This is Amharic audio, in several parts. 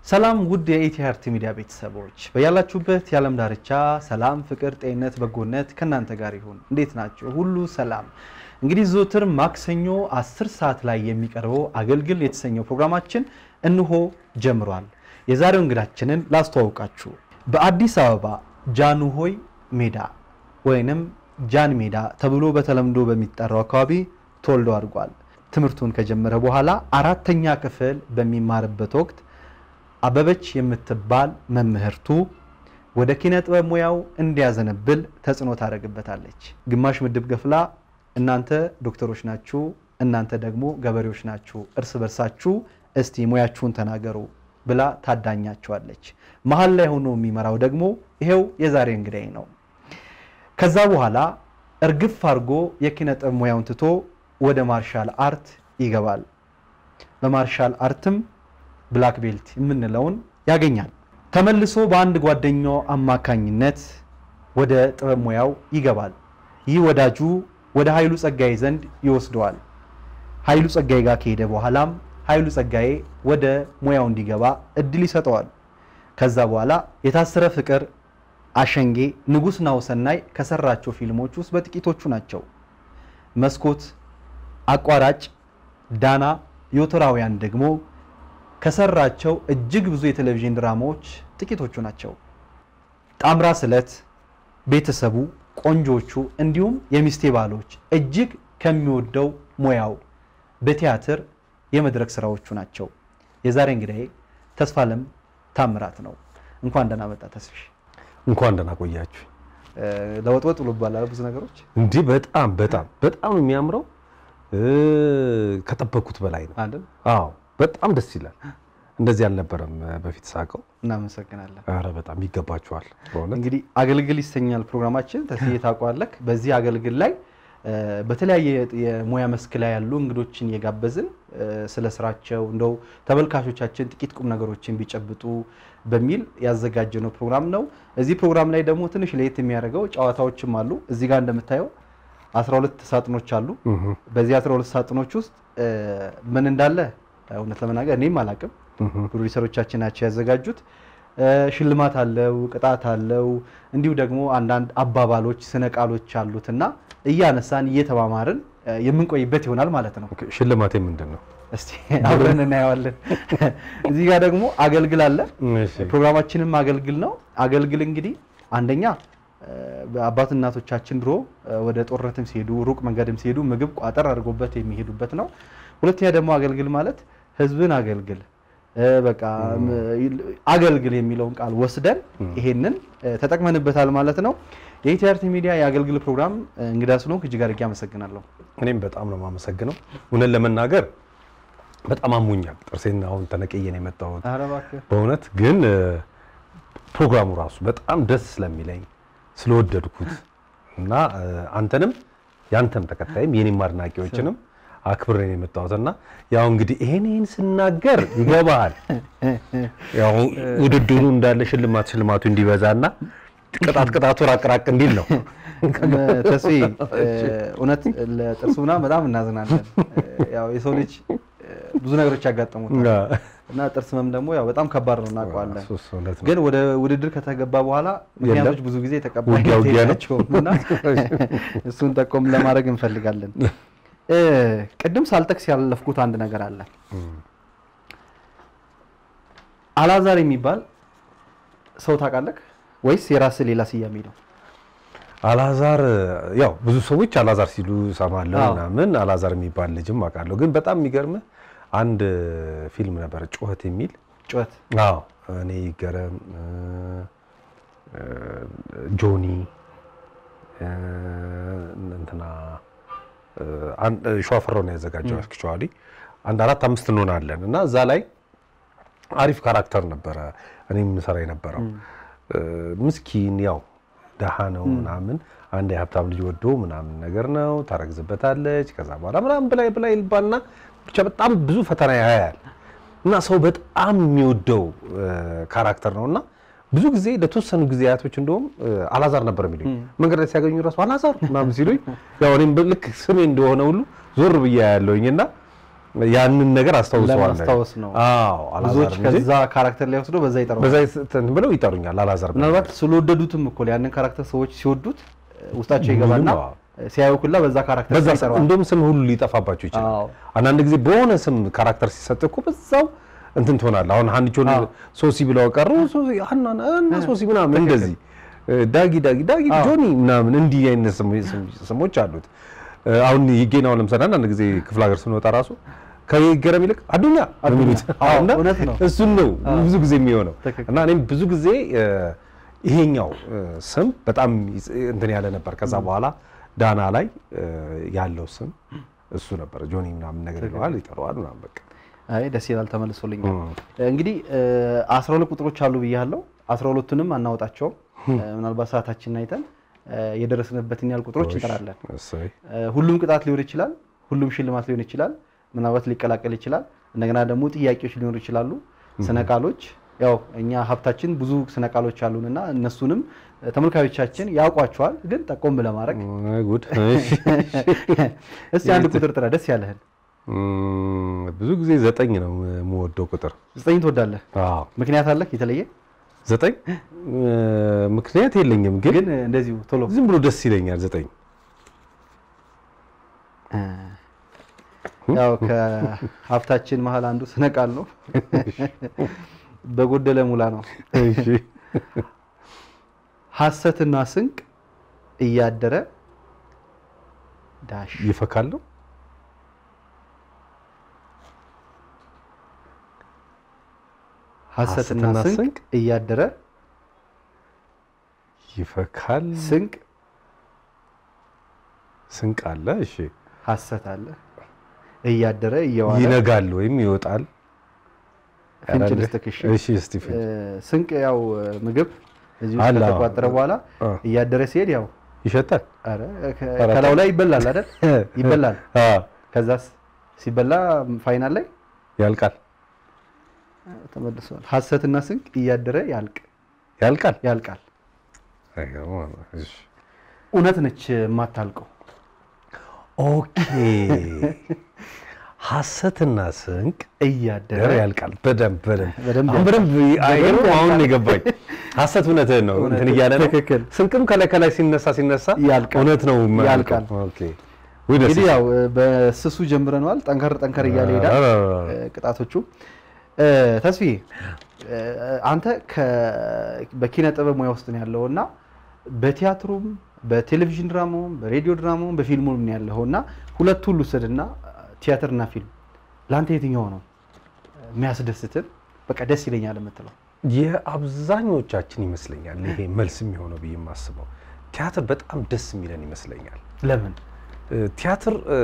ሰላም ውድ የኢቲአርቲ ሚዲያ ቤተሰቦች በያላችሁበት የዓለም ዳርቻ ሰላም፣ ፍቅር፣ ጤንነት፣ በጎነት ከእናንተ ጋር ይሁን። እንዴት ናቸው? ሁሉ ሰላም። እንግዲህ ዘወትር ማክሰኞ 10 ሰዓት ላይ የሚቀርበው አገልግል የተሰኘው ፕሮግራማችን እንሆ ጀምሯል። የዛሬው እንግዳችንን ላስተዋውቃችሁ። በአዲስ አበባ ጃንሆይ ሜዳ ወይንም ጃን ሜዳ ተብሎ በተለምዶ በሚጠራው አካባቢ ተወልዶ አድጓል። ትምህርቱን ከጀመረ በኋላ አራተኛ ክፍል በሚማርበት ወቅት አበበች የምትባል መምህርቱ ወደ ኪነ ጥበብ ሙያው እንዲያዘነብል ተጽዕኖ ታደርግበታለች። ግማሽ ምድብ ገፍላ እናንተ ዶክተሮች ናችሁ፣ እናንተ ደግሞ ገበሬዎች ናችሁ፣ እርስ በርሳችሁ እስቲ ሙያችሁን ተናገሩ ብላ ታዳኛቸዋለች። መሀል ላይ ሆኖ የሚመራው ደግሞ ይሄው የዛሬ እንግዳይ ነው። ከዛ በኋላ እርግፍ አድርጎ የኪነ ጥበብ ሙያውን ትቶ ወደ ማርሻል አርት ይገባል። በማርሻል አርትም ብላክ ቤልት የምንለውን ያገኛል። ተመልሶ በአንድ ጓደኛው አማካኝነት ወደ ጥበብ ሙያው ይገባል። ይህ ወዳጁ ወደ ኃይሉ ጸጋዬ ዘንድ ይወስደዋል። ኃይሉ ጸጋዬ ጋር ከሄደ በኋላም ኃይሉ ጸጋዬ ወደ ሙያው እንዲገባ እድል ይሰጠዋል። ከዛ በኋላ የታሰረ ፍቅር፣ አሸንጌ፣ ንጉሥ ናሁሰናይ ከሰራቸው ፊልሞች ውስጥ በጥቂቶቹ ናቸው። መስኮት፣ አቋራጭ፣ ዳና፣ ዮቶራውያን ደግሞ ከሰራቸው እጅግ ብዙ የቴሌቪዥን ድራማዎች ጥቂቶቹ ናቸው። ጣምራ ስለት፣ ቤተሰቡ፣ ቆንጆቹ እንዲሁም የሚስቴ ባሎች እጅግ ከሚወደው ሙያው በቲያትር የመድረክ ስራዎቹ ናቸው። የዛሬ እንግዳዬ ተስፋለም ታምራት ነው። እንኳን ደህና መጣ ተስፍሽ። እንኳን ደህና ቆያችሁ። ለወጥወጥ ብሎ ይባላል ብዙ ነገሮች እንዲህ በጣም በጣም በጣም ነው የሚያምረው። ከጠበኩት በላይ ነው። አይደል? አዎ በጣም ደስ ይላል። እንደዚህ አልነበረም በፊት ሳቀው። እናመሰግናለን። ኧረ በጣም ይገባችኋል በእውነት እንግዲህ አገልግል ይሰኛል ፕሮግራማችን። ተስዬ ታውቀዋለህ። በዚህ አገልግል ላይ በተለያየ የሙያ መስክ ላይ ያሉ እንግዶችን እየጋበዝን ስለ ስራቸው እንደው ተመልካቾቻችን ጥቂት ቁም ነገሮችን ቢጨብጡ በሚል ያዘጋጀነው ፕሮግራም ነው። እዚህ ፕሮግራም ላይ ደግሞ ትንሽ ለየት የሚያደርገው ጨዋታዎችም አሉ። እዚህ ጋር እንደምታየው 12 ሳጥኖች አሉ። በዚህ 12 ሳጥኖች ውስጥ ምን እንዳለ እውነት ለመናገር እኔም አላቅም። ፕሮዲሰሮቻችን ናቸው ያዘጋጁት። ሽልማት አለው፣ ቅጣት አለው፣ እንዲሁ ደግሞ አንዳንድ አባባሎች፣ ስነ ቃሎች አሉት እና እያነሳን እየተማማርን የምንቆይበት ይሆናል ማለት ነው። ኦኬ፣ ሽልማቴ ምንድን ነው? እስቲ አብረን እናየዋለን። እዚህ ጋር ደግሞ አገልግል አለ። እሺ፣ ፕሮግራማችንም አገልግል ነው። አገልግል እንግዲህ አንደኛ አባት እናቶቻችን ድሮ ወደ ጦርነትም ሲሄዱ ሩቅ መንገድም ሲሄዱ ምግብ ቋጠር አድርጎበት የሚሄዱበት ነው። ሁለተኛ ደግሞ አገልግል ማለት ህዝብን አገልግል በቃ አገልግል የሚለውን ቃል ወስደን ይሄንን ተጠቅመንበታል ማለት ነው። የኢቲአርቲ ሚዲያ የአገልግል ፕሮግራም እንግዳ ስለሆንክ እጅግ አድርጌ አመሰግናለሁ። እኔም በጣም ነው የማመሰግነው። እውነት ለመናገር በጣም አሞኛል። ጥርሴን አሁን ተነቅዬ ነው የመጣሁት ኧረ እባክህ በእውነት ግን ፕሮግራሙ ራሱ በጣም ደስ ስለሚለኝ ስለወደድኩት እና አንተንም ያንተም ተከታይም የኔም አድናቂዎችንም አክብሬን የመጣሁትና ያው እንግዲህ ይሄን ይሄን ስናገር ይገባሃል። ያው ውድድሩ እንዳለ ሽልማት ሽልማቱ እንዲበዛና ቅጣት ቅጣቱ ራቅ ራቅ እንዲል ነው። ተስፋ እውነት ለጥርሱ ምናምን በጣም እናዝናለን። ያው የሰው ልጅ ብዙ ነገሮች ያጋጠሙታል እና ጥርስ ህመም ደግሞ ያው በጣም ከባድ ነው እናውቀዋለን። እሱስ እውነት ነው። ግን ወደ ውድድር ከተገባ በኋላ ምክንያቶች ብዙ ጊዜ ተቀባይነት ውጊያ ውጊያ ነው። የላቸውም እና እሱን ጠቆም ለማድረግ እንፈልጋለን። ቅድም ሳልጠቅስ ያለፍኩት አንድ ነገር አለ። አላዛር የሚባል ሰው ታውቃለህ ወይስ የራስህ ሌላ ስያሜ ነው? አላዛር ያው ብዙ ሰዎች አላዛር ሲሉ ሰማለሁ አዎ። ምናምን አላዛር የሚባል ልጅም አውቃለሁ። ግን በጣም የሚገርምህ አንድ ፊልም ነበረ ጩኸት የሚል ጩኸት አዎ እኔ ይገረም እ፣ እ፣ ጆኒ እ፣ እንትና እ፣ አን- እ፣ ሸዋፈራው ነው ያዘጋጀው። አክቹዋሊ አንድ አራት አምስት እንሆናለን እና እዛ ላይ አሪፍ ካራክተር ነበረ እኔ የምሰራ የነበረው እ፣ ምስኪን ያው ደሃ ነው ምናምን አንድ የሀብታም ልጅ ወዶ ምናምን ነገር ነው ታረግዝበታለች። ከዛ በኋላ ምናምን ብላይ ብላይ ይባልና ብቻ በጣም ብዙ ፈተና ያያል እና ሰው በጣም የሚወደው እ፣ ካራክተር ነው እና ብዙ ጊዜ ለተወሰኑ ጊዜያቶች እንደውም እ፣ አላዛር ነበር የሚሉኝ መንገድ ላይ ሲያገኙ ራሱ አላዛር ምናምን ሲሉኝ ያው እኔም ልክ ስሜ እንደሆነ ሁሉ ዞር ብያ ያለውኝ እና ያንን ነገር አስታውሰዋለሁ። ለማስታወስ ነው። አዎ ብዙዎች አላዛር እንጂ ከዛ ካራክተር ላይ ወስዶ በዛ ይጠራዋል። በዛ እንትን ብለው ይጠሩኛል አላዛር ብለው። ምናልባት ስለወደዱትም እኮ ያንን ካራክተር ሰዎች ሲወዱት ውስጣቸው ይገባና ምንም፣ አዎ። ሲያዩ ሁላ በዛ ካራክተር በዛ ስም ይጠራዋል። እንደውም ስም ሁሉ ሊጠፋባቸው ይችላል። አዎ። አንዳንድ ጊዜ በሆነ ስም ካራክተር ሲሰጥ እኮ በዛው እንትን ትሆናለህ። አሁን ሀኒቾን አዎ። ሶሲ ብለው ቀሩ ሶሲ ሀና እና ሶሲ ምናምን እንደዚህ ዳጊ ዳጊ ዳጊ አዎ። ጆኒ ምናምን እንዲህ አይነት ስም- ስም- ስሞች አሉት። አሁን ይገኝ አሁን ለምሳሌ አንዳንድ ጊዜ ክፍለ ሀገር ስንወጣ ራሱ ከይገረም ይልቅ አዱኛ ነው የሚሉት። አዎ፣ እና እውነት ነው። እሱን ነው ብዙ ጊዜ የሚሆነው ትክክል። እና እኔም ብዙ ጊዜ እ፣ ይሄኛው እ፣ ስም በጣም ይጽ- እንትን ያለ ነበር። ከዛ በኋላ ዳና ላይ እ፣ ያለው ስም እሱ ነበር። ጆኒ ምናምን ነገር ይለዋል ይጠራዋል ምናምን በቃ አይ ደስ ይላል። ተመልሶልኛል። እንግዲህ አስራ ሁለት ቁጥሮች አሉ ብያለሁ። አስራ ሁለቱንም አናወጣቸውም። ምናልባት ሰዓታችንን አይተን እ፣ የደረስንበትን ያህል ቁጥሮች እንጠራለን። እሰይ እ፣ ሁሉም ቅጣት ሊሆን ይችላል። ሁሉም ሽልማት ሊሆን ይችላል። ምናልባት ሊቀላቀል ይችላል። እንደገና ደግሞ ጥያቄዎች ሊኖሩ ይችላሉ። ስነ ቃሎች ያው እኛ ሀብታችን ብዙ ስነ ቃሎች አሉንና እነሱንም እ፣ ተመልካዮቻችን ያውቋቸዋል። ግን ጠቆም ለማድረግ እ፣ ጉድ እሺ። እስቲ አንድ ቁጥር ጥራ፣ ደስ ያለህን። እም፣ ብዙ ጊዜ ዘጠኝ ነው የምወደው ቁጥር። ዘጠኝ ትወዳለህ? አዎ ምክንያት አለህ የተለየ? ዘጠኝ እ፣ ምክንያት የለኝም ግን ግን እንደዚሁ ቶሎ ዝም ብሎ ደስ ይለኛል ዘጠኝ ያው ከሀብታችን መሀል አንዱ ስነ ቃል ነው። በጎደለ ሙላ ነው። እሺ ሐሰትና ስንቅ እያደረ ዳሽ ይፈካል ነው ሐሰትና ሐሰትና ስንቅ ስንቅ እያደረ ይፈካል ስንቅ ስንቅ አለ እሺ ሐሰት አለ እያደረ እየዋለ ይነጋል ወይም ይወጣል ፍንጭ ልስጥክ። እሺ እሺ እስቲ ፍንጭ እ፣ ስንቅ ያው ምግብ እዚህ ውስጥ አለ፣ አዎ። ከተቋጠረ በኋላ አ፣ እያደረ ሲሄድ ያው ይሸጣል ኧረ ከ- ኧረ ከላዩ ላይ ይበላል አይደል? ይበላል። አ፣ ከዛስ ሲበላ ፋይናል ላይ ያልቃል ተመልሷል። ሐሰትና ስንቅ እያደረ ያልቅ ያልቃል ያልቃል። አይገርምም? እሺ እውነት ነች የማታልቀው። ኦኬ ሐሰትና ስንቅ እያደረ ደረ ያልቃል። በደንብ በደንብ በደንብ አሁን በደንብ አይገርም። አሁን ነው የገባኝ። ሐሰት እውነትህን ነው እንትን እያለ ነው። ትክክል። ስንቅም ከላይ ከላይ ሲነሳ ሲነሳ ያልቃል። እውነት ነው የማያልቀው። ያልቃል። ኦኬ ወይ ደስ እንግዲህ ያው በስሱ ጀምረነዋል። ጠንከር ጠንከር እያለ ይሄዳል ኧረ፣ እ፣ ቅጣቶቹ። እ፣ ተስፋዬ እ፣ አንተ ከ- በኪነ ጥበብ ሙያ ውስጥ ነው ያለው እና በቲያትሩም በቴሌቪዥን ድራማውም በሬዲዮ ድራማውም በፊልሙም ነው ያለው እና ሁለቱ ሁሉ ስድና ቲያትርና ፊልም ለአንተ የትኛው ነው የሚያስደስትን በቃ ደስ ይለኛል የምትለው? የአብዛኞቻችን ይመስለኛል ይሄ መልስ የሚሆነው ብዬ የማስበው ቲያትር በጣም ደስ የሚለን ይመስለኛል። ለምን? እ፣ ቲያትር እ፣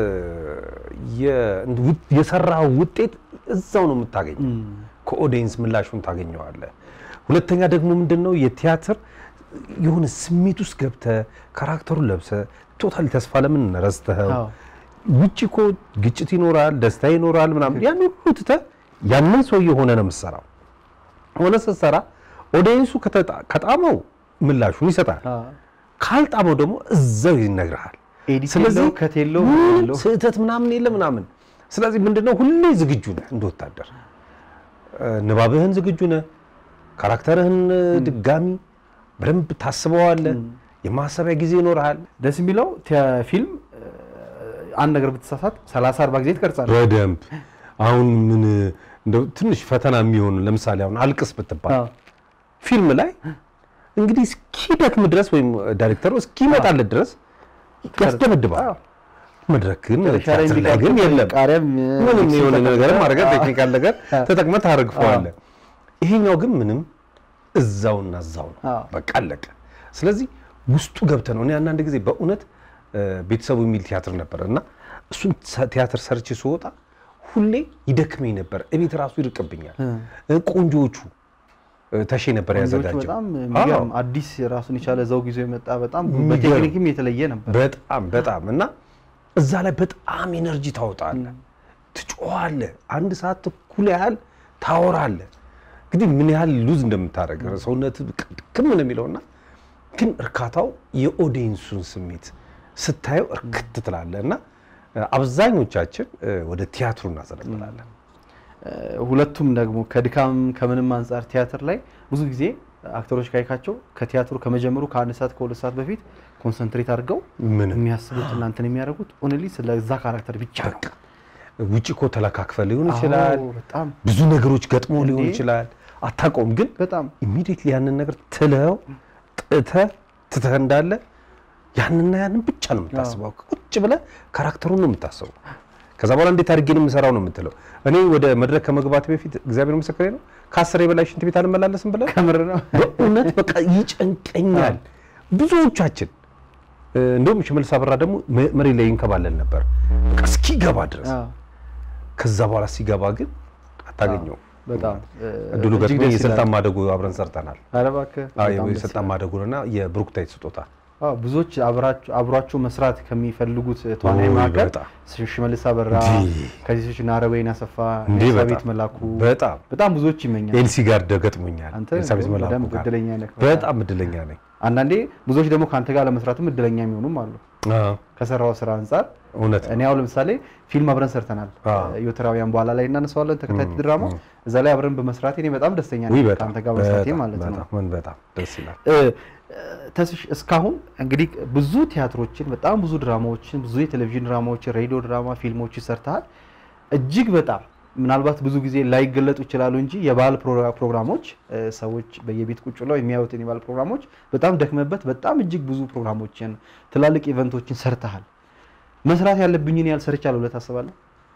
የ- ውጥ- የሰራው ውጤት እዛው ነው የምታገኘው። ከኦዲየንስ ምላሹን ታገኘዋለህ። ሁለተኛ ደግሞ ምንድን ነው የቲያትር የሆነ ስሜት ውስጥ ገብተህ ካራክተሩን ለብሰህ ቶታሊ ተስፋ ለምን ረስተኸው አዎ። ውጭ እኮ ግጭት ይኖራል፣ ደስታ ይኖራል ምናምን ያን ሁሉ ትተህ ያንን ሰውዬ ሆነ ነው የምትሰራው። ሆነ ስትሰራ ኦዲየንሱ ከተጣ- ከጣመው ምላሹን ይሰጣል፣ አዎ። ካልጣመው ደግሞ እዛው ይነግርሃል። ኤዲት ስለዚህ የለው ከት የለው ምንም የለው። ስህተት ምናምን የለ ምናምን። ስለዚህ ምንድነው ሁሌ ዝግጁ ነህ እንደ ወታደር እ፣ ንባብህን ዝግጁ ነህ። ካራክተርህን እ፣ ድጋሚ በደንብ ታስበዋለህ። የማሰቢያ ጊዜ ይኖርሃል። ደስ የሚለው ቲያ- ፊልም እ፣ አንድ ነገር ብትሳሳት 30 40 ጊዜ ትቀርጻለህ። በደንብ አሁን ምን እንደው ትንሽ ፈተና የሚሆኑ ለምሳሌ አሁን አልቅስ ብትባል አዎ። ፊልም ላይ እንግዲህ እስኪደክም ድረስ ወይም ዳይሬክተሩ እስኪመጣለት ድረስ ያስደመድባል። አዎ። መድረክ ግን መጨረሻ ላይ ቲያትር ላይ ግን የሚቀርጹት የለም። ቃሪያም እ፣ ምንም ሚክስ የሆነ ተደርጎ- ነገር ማድረግ አዎ። ቴክኒካል ነገር ተጠቅመህ ታረግፈዋለህ። ይሄኛው ግን ምንም እዛውና እዛው ነው፣ አዎ። በቃ አለቀ። ስለዚህ ውስጡ ገብተህ ነው። እኔ አንዳንድ ጊዜ በእውነት እ፣ ቤተሰቡ የሚል ቲያትር ነበር እና እሱን ሰ- ቲያትር ሰርቼ ስወጣ ሁሌ ይደክመኝ ነበር። እቤት ራሱ ይርቅብኛል። እ፣ ቆንጆዎቹ እ፣ ተሼ ነበር ወንዶቹ ያዘጋጀው። በጣም አዎ። የሚገርም አዲስ ራሱን የቻለ ዘውግ ይዞ የመጣ በጣም የሚገርም። በቴክኒክም የተለየ ነበር። በጣም በጣም እና እዛ ላይ በጣም ኤነርጂ ታወጣለህ፣ ትጮኻለህ። አንድ ሰዓት ተኩል ያህል ታወራለህ። እንግዲህ ምን ያህል ሉዝ እንደምታደርግ ሰውነት ድክም ነው የሚለውና ግን እርካታው የኦዲየንሱን ስሜት ስታየው እርክት ትላለህ እና አብዛኞቻችን ወደ ቲያትሩ እናዘነብላለን። ሁለቱም ደግሞ ከድካም ከምንም አንጻር ቲያትር ላይ ብዙ ጊዜ አክተሮች ካይካቸው ከቲያትሩ ከመጀመሩ ከአንድ ሰዓት ከሁለት ሰዓት በፊት ኮንሰንትሬት አድርገው ምንም የሚያስቡት እናንትን የሚያደርጉት ኦንሊ ስለዛ ካራክተር ብቻ ነው። ውጭ እኮ ተለካክፈ ሊሆን ይችላል። አዎ፣ በጣም ብዙ ነገሮች ገጥሞ ሊሆን እንዴ! ይችላል። አታውቀውም፣ ግን በጣም ኢሚዲየትሊ ያንን ነገር ትለው ጥተህ ትተህ እንዳለ ያንንና ያንን ብቻ ነው የምታስበው። ቁጭ ብለህ ካራክተሩን ነው የምታስበው። ከዛ በኋላ እንዴት አድርጌ ነው የምሰራው ነው የምትለው። እኔ ወደ መድረክ ከመግባት በፊት እግዚአብሔር ምስክሬ ነው ከአስር በላይ ሽንት ቤት አልመላለስም ብለህ ከምር ነው። በእውነት በቃ ይጨንቀኛል። ብዙዎቻችን እ፣ እንደውም ሽመልስ አበራ ደግሞ መ- መሬት ላይ ይንከባለል ነበር በቃ እስኪገባ ድረስ። አዎ፣ ከዛ በኋላ ሲገባ ግን አታገኘው። በጣም እድሉ እጅግ ገጥሞ ደስ ይላል። የስልጣን ማደጎ አብረን ሰርተናል። ኧረ እባክህ አዎ፣ በጣም ደስ የስልጣን ማደጎና የብሩክታይት ስጦታ አዎ ብዙዎች አብራቸው አብሯቸው መስራት ከሚፈልጉት ተዋናይ ውይ፣ መካከል በጣም። ሽመልስ አበራ እንዲህ። ከዚህ ናረወይን አሰፋ እንዲህ ኤልሳቤጥ በጣም መላኩ በጣም በጣም ብዙዎች ይመኛል። ኤልሲ ጋር ገጥሞኛል። አንተ ኤልሳቤጥ መላኩ በደንብ ጋር እድለኛ ነህ። በጣም እድለኛ ነኝ። አንዳንዴ ብዙዎች ደግሞ ከአንተ ጋር ለመስራትም እድለኛ የሚሆኑም አሉ። አዎ፣ ከሰራው ስራ አንጻር እውነት ነው። እኔ አሁን ለምሳሌ ፊልም አብረን ሰርተናል። አዎ። ዮተራውያን በኋላ ላይ እናነሳዋለን ተከታታይ ድራማ እዛ ላይ አብረን በመስራቴ እኔ በጣም ደስተኛ ውይ ነኝ በጣም ከአንተ ጋር መስራቴ በጣም ማለት ነው። በጣም በጣም ደስ ይላል። እ፣ ተስሽ እስካሁን እንግዲህ ብዙ ቲያትሮችን በጣም ብዙ ድራማዎችን ብዙ የቴሌቪዥን ድራማዎችን ሬዲዮ ድራማ ፊልሞችን ሰርተሃል። እጅግ በጣም ምናልባት ብዙ ጊዜ ላይገለጡ ይችላሉ እንጂ የባህል ፕሮ- ፕሮግራሞች እ፣ ሰዎች በየቤት ቁጭ ብለው የሚያዩትን የባህል ፕሮግራሞች በጣም ደክመበት በጣም እጅግ ብዙ ፕሮግራሞችን ትላልቅ ኢቨንቶችን ሰርተሃል። መስራት ያለብኝን ያህል ሰርቻለሁ ብለህ ታስባለህ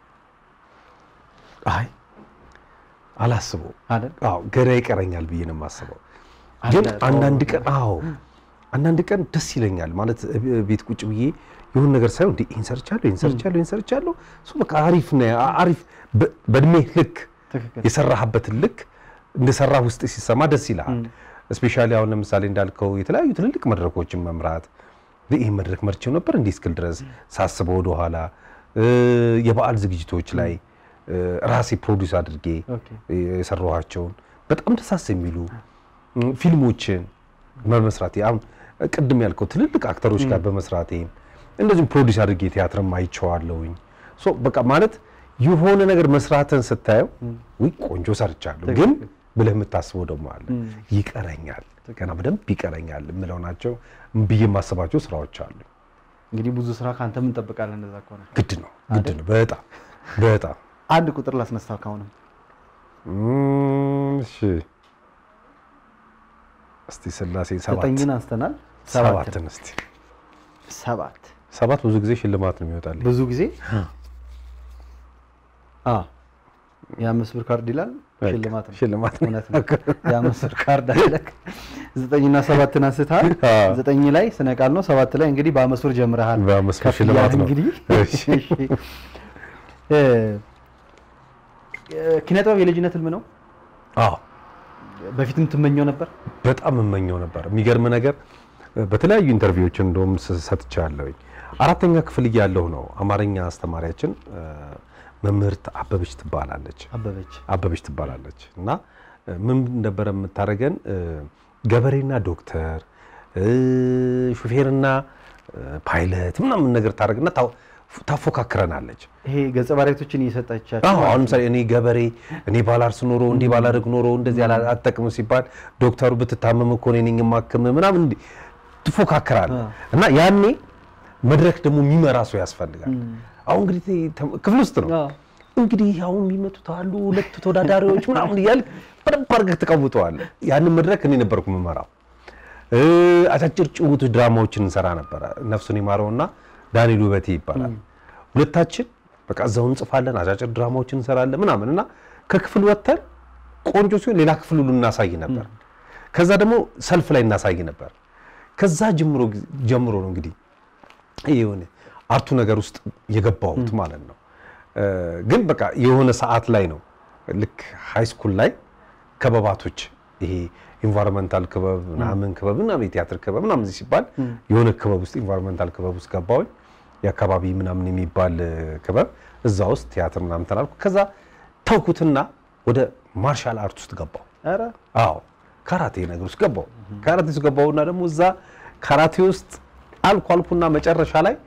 አይ አላስበው አይደል? አዎ ገና ይቀረኛል ብዬ ነው የማስበው። አለ፣ ግን ጥሩ አንዳንድ ነገር። ቀን አዎ አንዳንድ ቀን ደስ ይለኛል ማለት እ- ቤት ቁጭ ብዬ የሆነ ነገር ሳይሆን እንዴ ይሄን ሰርቻለሁ ይሄን ሰርቻለሁ ይሄን ሰርቻለሁ እሱ በቃ አሪፍ ነው አሪፍ በ- በእድሜ ልክ ትክክል። የሰራህበትን ልክ እንደሰራ ውስጥ ሲሰማ ደስ ይልሃል። እስፔሻሊ አሁን ለምሳሌ እንዳልከው የተለያዩ ትልልቅ መድረኮችን መምራት ይህ መድረክ መርቼው ነበር እንዲህ እስክል ድረስ ሳስበው ወደኋላ እ፣ የበዓል ዝግጅቶች ላይ እ፣ ራሴ ፕሮዲውስ አድርጌ ኦኬ። የሰራኋቸውን በጣም ደሳስ የሚሉ ም፣ ፊልሞችን በመስራቴ አሁን ቅድም ያልከው ትልልቅ አክተሮች ጋር በመስራቴ እንደዚሁም ፕሮዲውስ አድርጌ ቲያትርም አይቼዋለሁኝ። ሶ በቃ ማለት የሆነ ነገር መስራትን ስታየው ውይ ቆንጆ ሰርቻለሁ፣ ግን ብለህ የምታስበው ደግሞ አለ ይቀረኛል፣ ገና በደንብ ይቀረኛል የምለው ናቸው ብዬ የማስባቸው ስራዎች አሉ። እንግዲህ ብዙ ስራ ከአንተ ምን እንጠብቃለን? እንደዛ ከሆነ ግድ ነው ግድ ነው በጣም በጣም አንድ ቁጥር ላስነሳ ካሁንም እም፣ እሺ እስቲ ስላሴ ሰባት ዘጠኝን አንስተናል። ሰባት ሰባትን እስቲ ሰባት ሰባት ብዙ ጊዜ ሽልማት ነው የሚወጣልኝ። ብዙ ጊዜ አ የአምስት ብር ካርድ ይላል ሽልማት ነው። ሽልማት ነው። እውነት ነው። የአምስት ብር ካርድ አለ። ዘጠኝና ሰባትን አንስተሃል። አዎ። ዘጠኝ ላይ ስነ ቃል ነው። ሰባት ላይ እንግዲህ በአምስት ብር ጀምረሃል። በአምስት ብር ከፍ ሽልማት እያለ ነው። እንግዲህ እሺ። እሺ። እ፣ ኪነ ጥበብ የልጅነት ህልም ነው። አዎ በፊትም ትመኘው ነበር። በጣም እመኘው ነበር። የሚገርም ነገር በተለያዩ ኢንተርቪዎች እንደውም ስ- ሰጥቻለሁኝ። አራተኛ ክፍል እያለሁ ነው አማርኛ አስተማሪያችን እ፣ መምህርት አበበች ትባላለች አበበች አበበች ትባላለች እና እ፣ ምን ነበረ የምታደርገን እ፣ ገበሬና ዶክተር እ፣ ሹፌርና እ፣ ፓይለት ምናምን ነገር ታደርግና ታው- ታፎካክረናለች። ይሄ ገጸ ባህሪያቶችን እየሰጠቻቸው አዎ አሁን ምሳሌ እኔ ገበሬ እኔ ባላርስ ኖሮ እንዲህ ባላደርግ ኖሮ እንደዚህ አላ- አትጠቅም ሲባል ዶክተሩ ብትታመም እኮ እኔ ነኝ የማክም ምናምን እንዲህ ትፎካከራለህ እና ያኔ መድረክ ደግሞ የሚመራ ሰው ያስፈልጋል። አሁን እንግዲህ ተ- ክፍል ውስጥ ነው አዎ። እንግዲህ አሁን የሚመጡት አሉ ሁለት ተወዳዳሪዎች ምናምን እያልክ በደንብ አድርገህ ትቀውጠዋለህ። ያንን መድረክ እኔ ነበርኩ የምመራው። እ፣ አጫጭር ጭውውቶች ድራማዎችን እንሰራ ነበረ። ነፍሱን ይማረውና ዳንኤል ውበቴ ይባላል። ሁለታችን በቃ እዛው እንጽፋለን፣ አጫጭር ድራማዎችን እንሰራለን ምናምን እና ከክፍል ወጥተን ቆንጆ ሲሆን ሌላ ክፍል ሁሉ እናሳይ ነበር። ከዛ ደግሞ ሰልፍ ላይ እናሳይ ነበር። ከዛ ጀምሮ ጀምሮ ነው እንግዲህ ይሄ የሆነ አርቱ ነገር ውስጥ የገባሁት ማለት ነው። እ፣ ግን በቃ የሆነ ሰዓት ላይ ነው ልክ ሃይ ስኩል ላይ ክበባቶች ይሄ ኢንቫይሮንመንታል ክበብ ምናምን ክበብ ምናምን የቲያትር ክበብ ምናምን ሲባል የሆነ ክበብ ውስጥ ኢንቫይሮንመንታል ክበብ ውስጥ ገባሁኝ። የአካባቢ ምናምን የሚባል እ፣ ክበብ እዛ ውስጥ ቲያትር ምናምን ተላልኩ። ከዛ ተውኩትና ወደ ማርሻል አርት ውስጥ ገባሁ። ኧረ አዎ ካራቴ ነገር ውስጥ ገባው። ካራቴ ውስጥ ገባውና ደግሞ እዛ ካራቴ ውስጥ አልኩ አልኩና መጨረሻ ላይ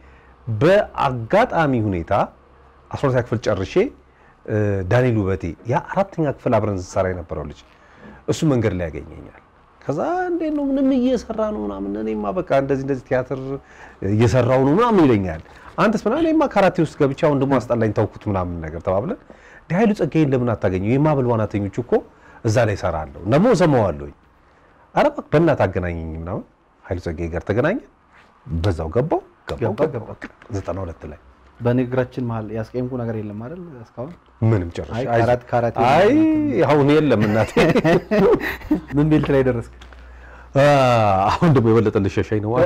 በአጋጣሚ ሁኔታ 12 ክፍል ጨርሼ እ፣ ዳንኤል ውበቴ ያ አራተኛ ክፍል አብረን ስንሰራ የነበረው ልጅ እሱ መንገድ ላይ ያገኘኛል። ከዛ እንዴት ነው ምንም እየሰራ ነው ምናምን፣ እኔማ በቃ እንደዚህ እንደዚህ ቲያትር እየሰራው ነው ምናምን ይለኛል። አንተስ ምናምን እኔማ ካራቴ ውስጥ ገብቼ አሁን ደግሞ አስጠላኝ ተውኩት ምናምን ነገር ተባብለን እንደ ኃይሉ ጸጋዬን ለምን አታገኘው? የማዕበል ዋናተኞች እኮ እዛ ላይ እሰራለሁ ደግሞ እሰማዋለሁኝ። ኧረ እባክህ በእናትህ አገናኘኝ ምናምን ኃይሉ ጸጋዬ ጋር ተገናኘን። በዛው ገባው ገባው ገባ፣ ገባው ዘጠና ሁለት ላይ በንግግራችን መሀል ያስቀየምኩ ነገር የለም አይደል? እስካሁን ምንም ጨርሼ አይ አይዞህ። ካራት ካራቴ አይ አሁን የለም እናቴ ምን ቤልት ላይ ደረስክ? አ፣ አሁን ደግሞ የበለጠ ልሸሻኝ ነው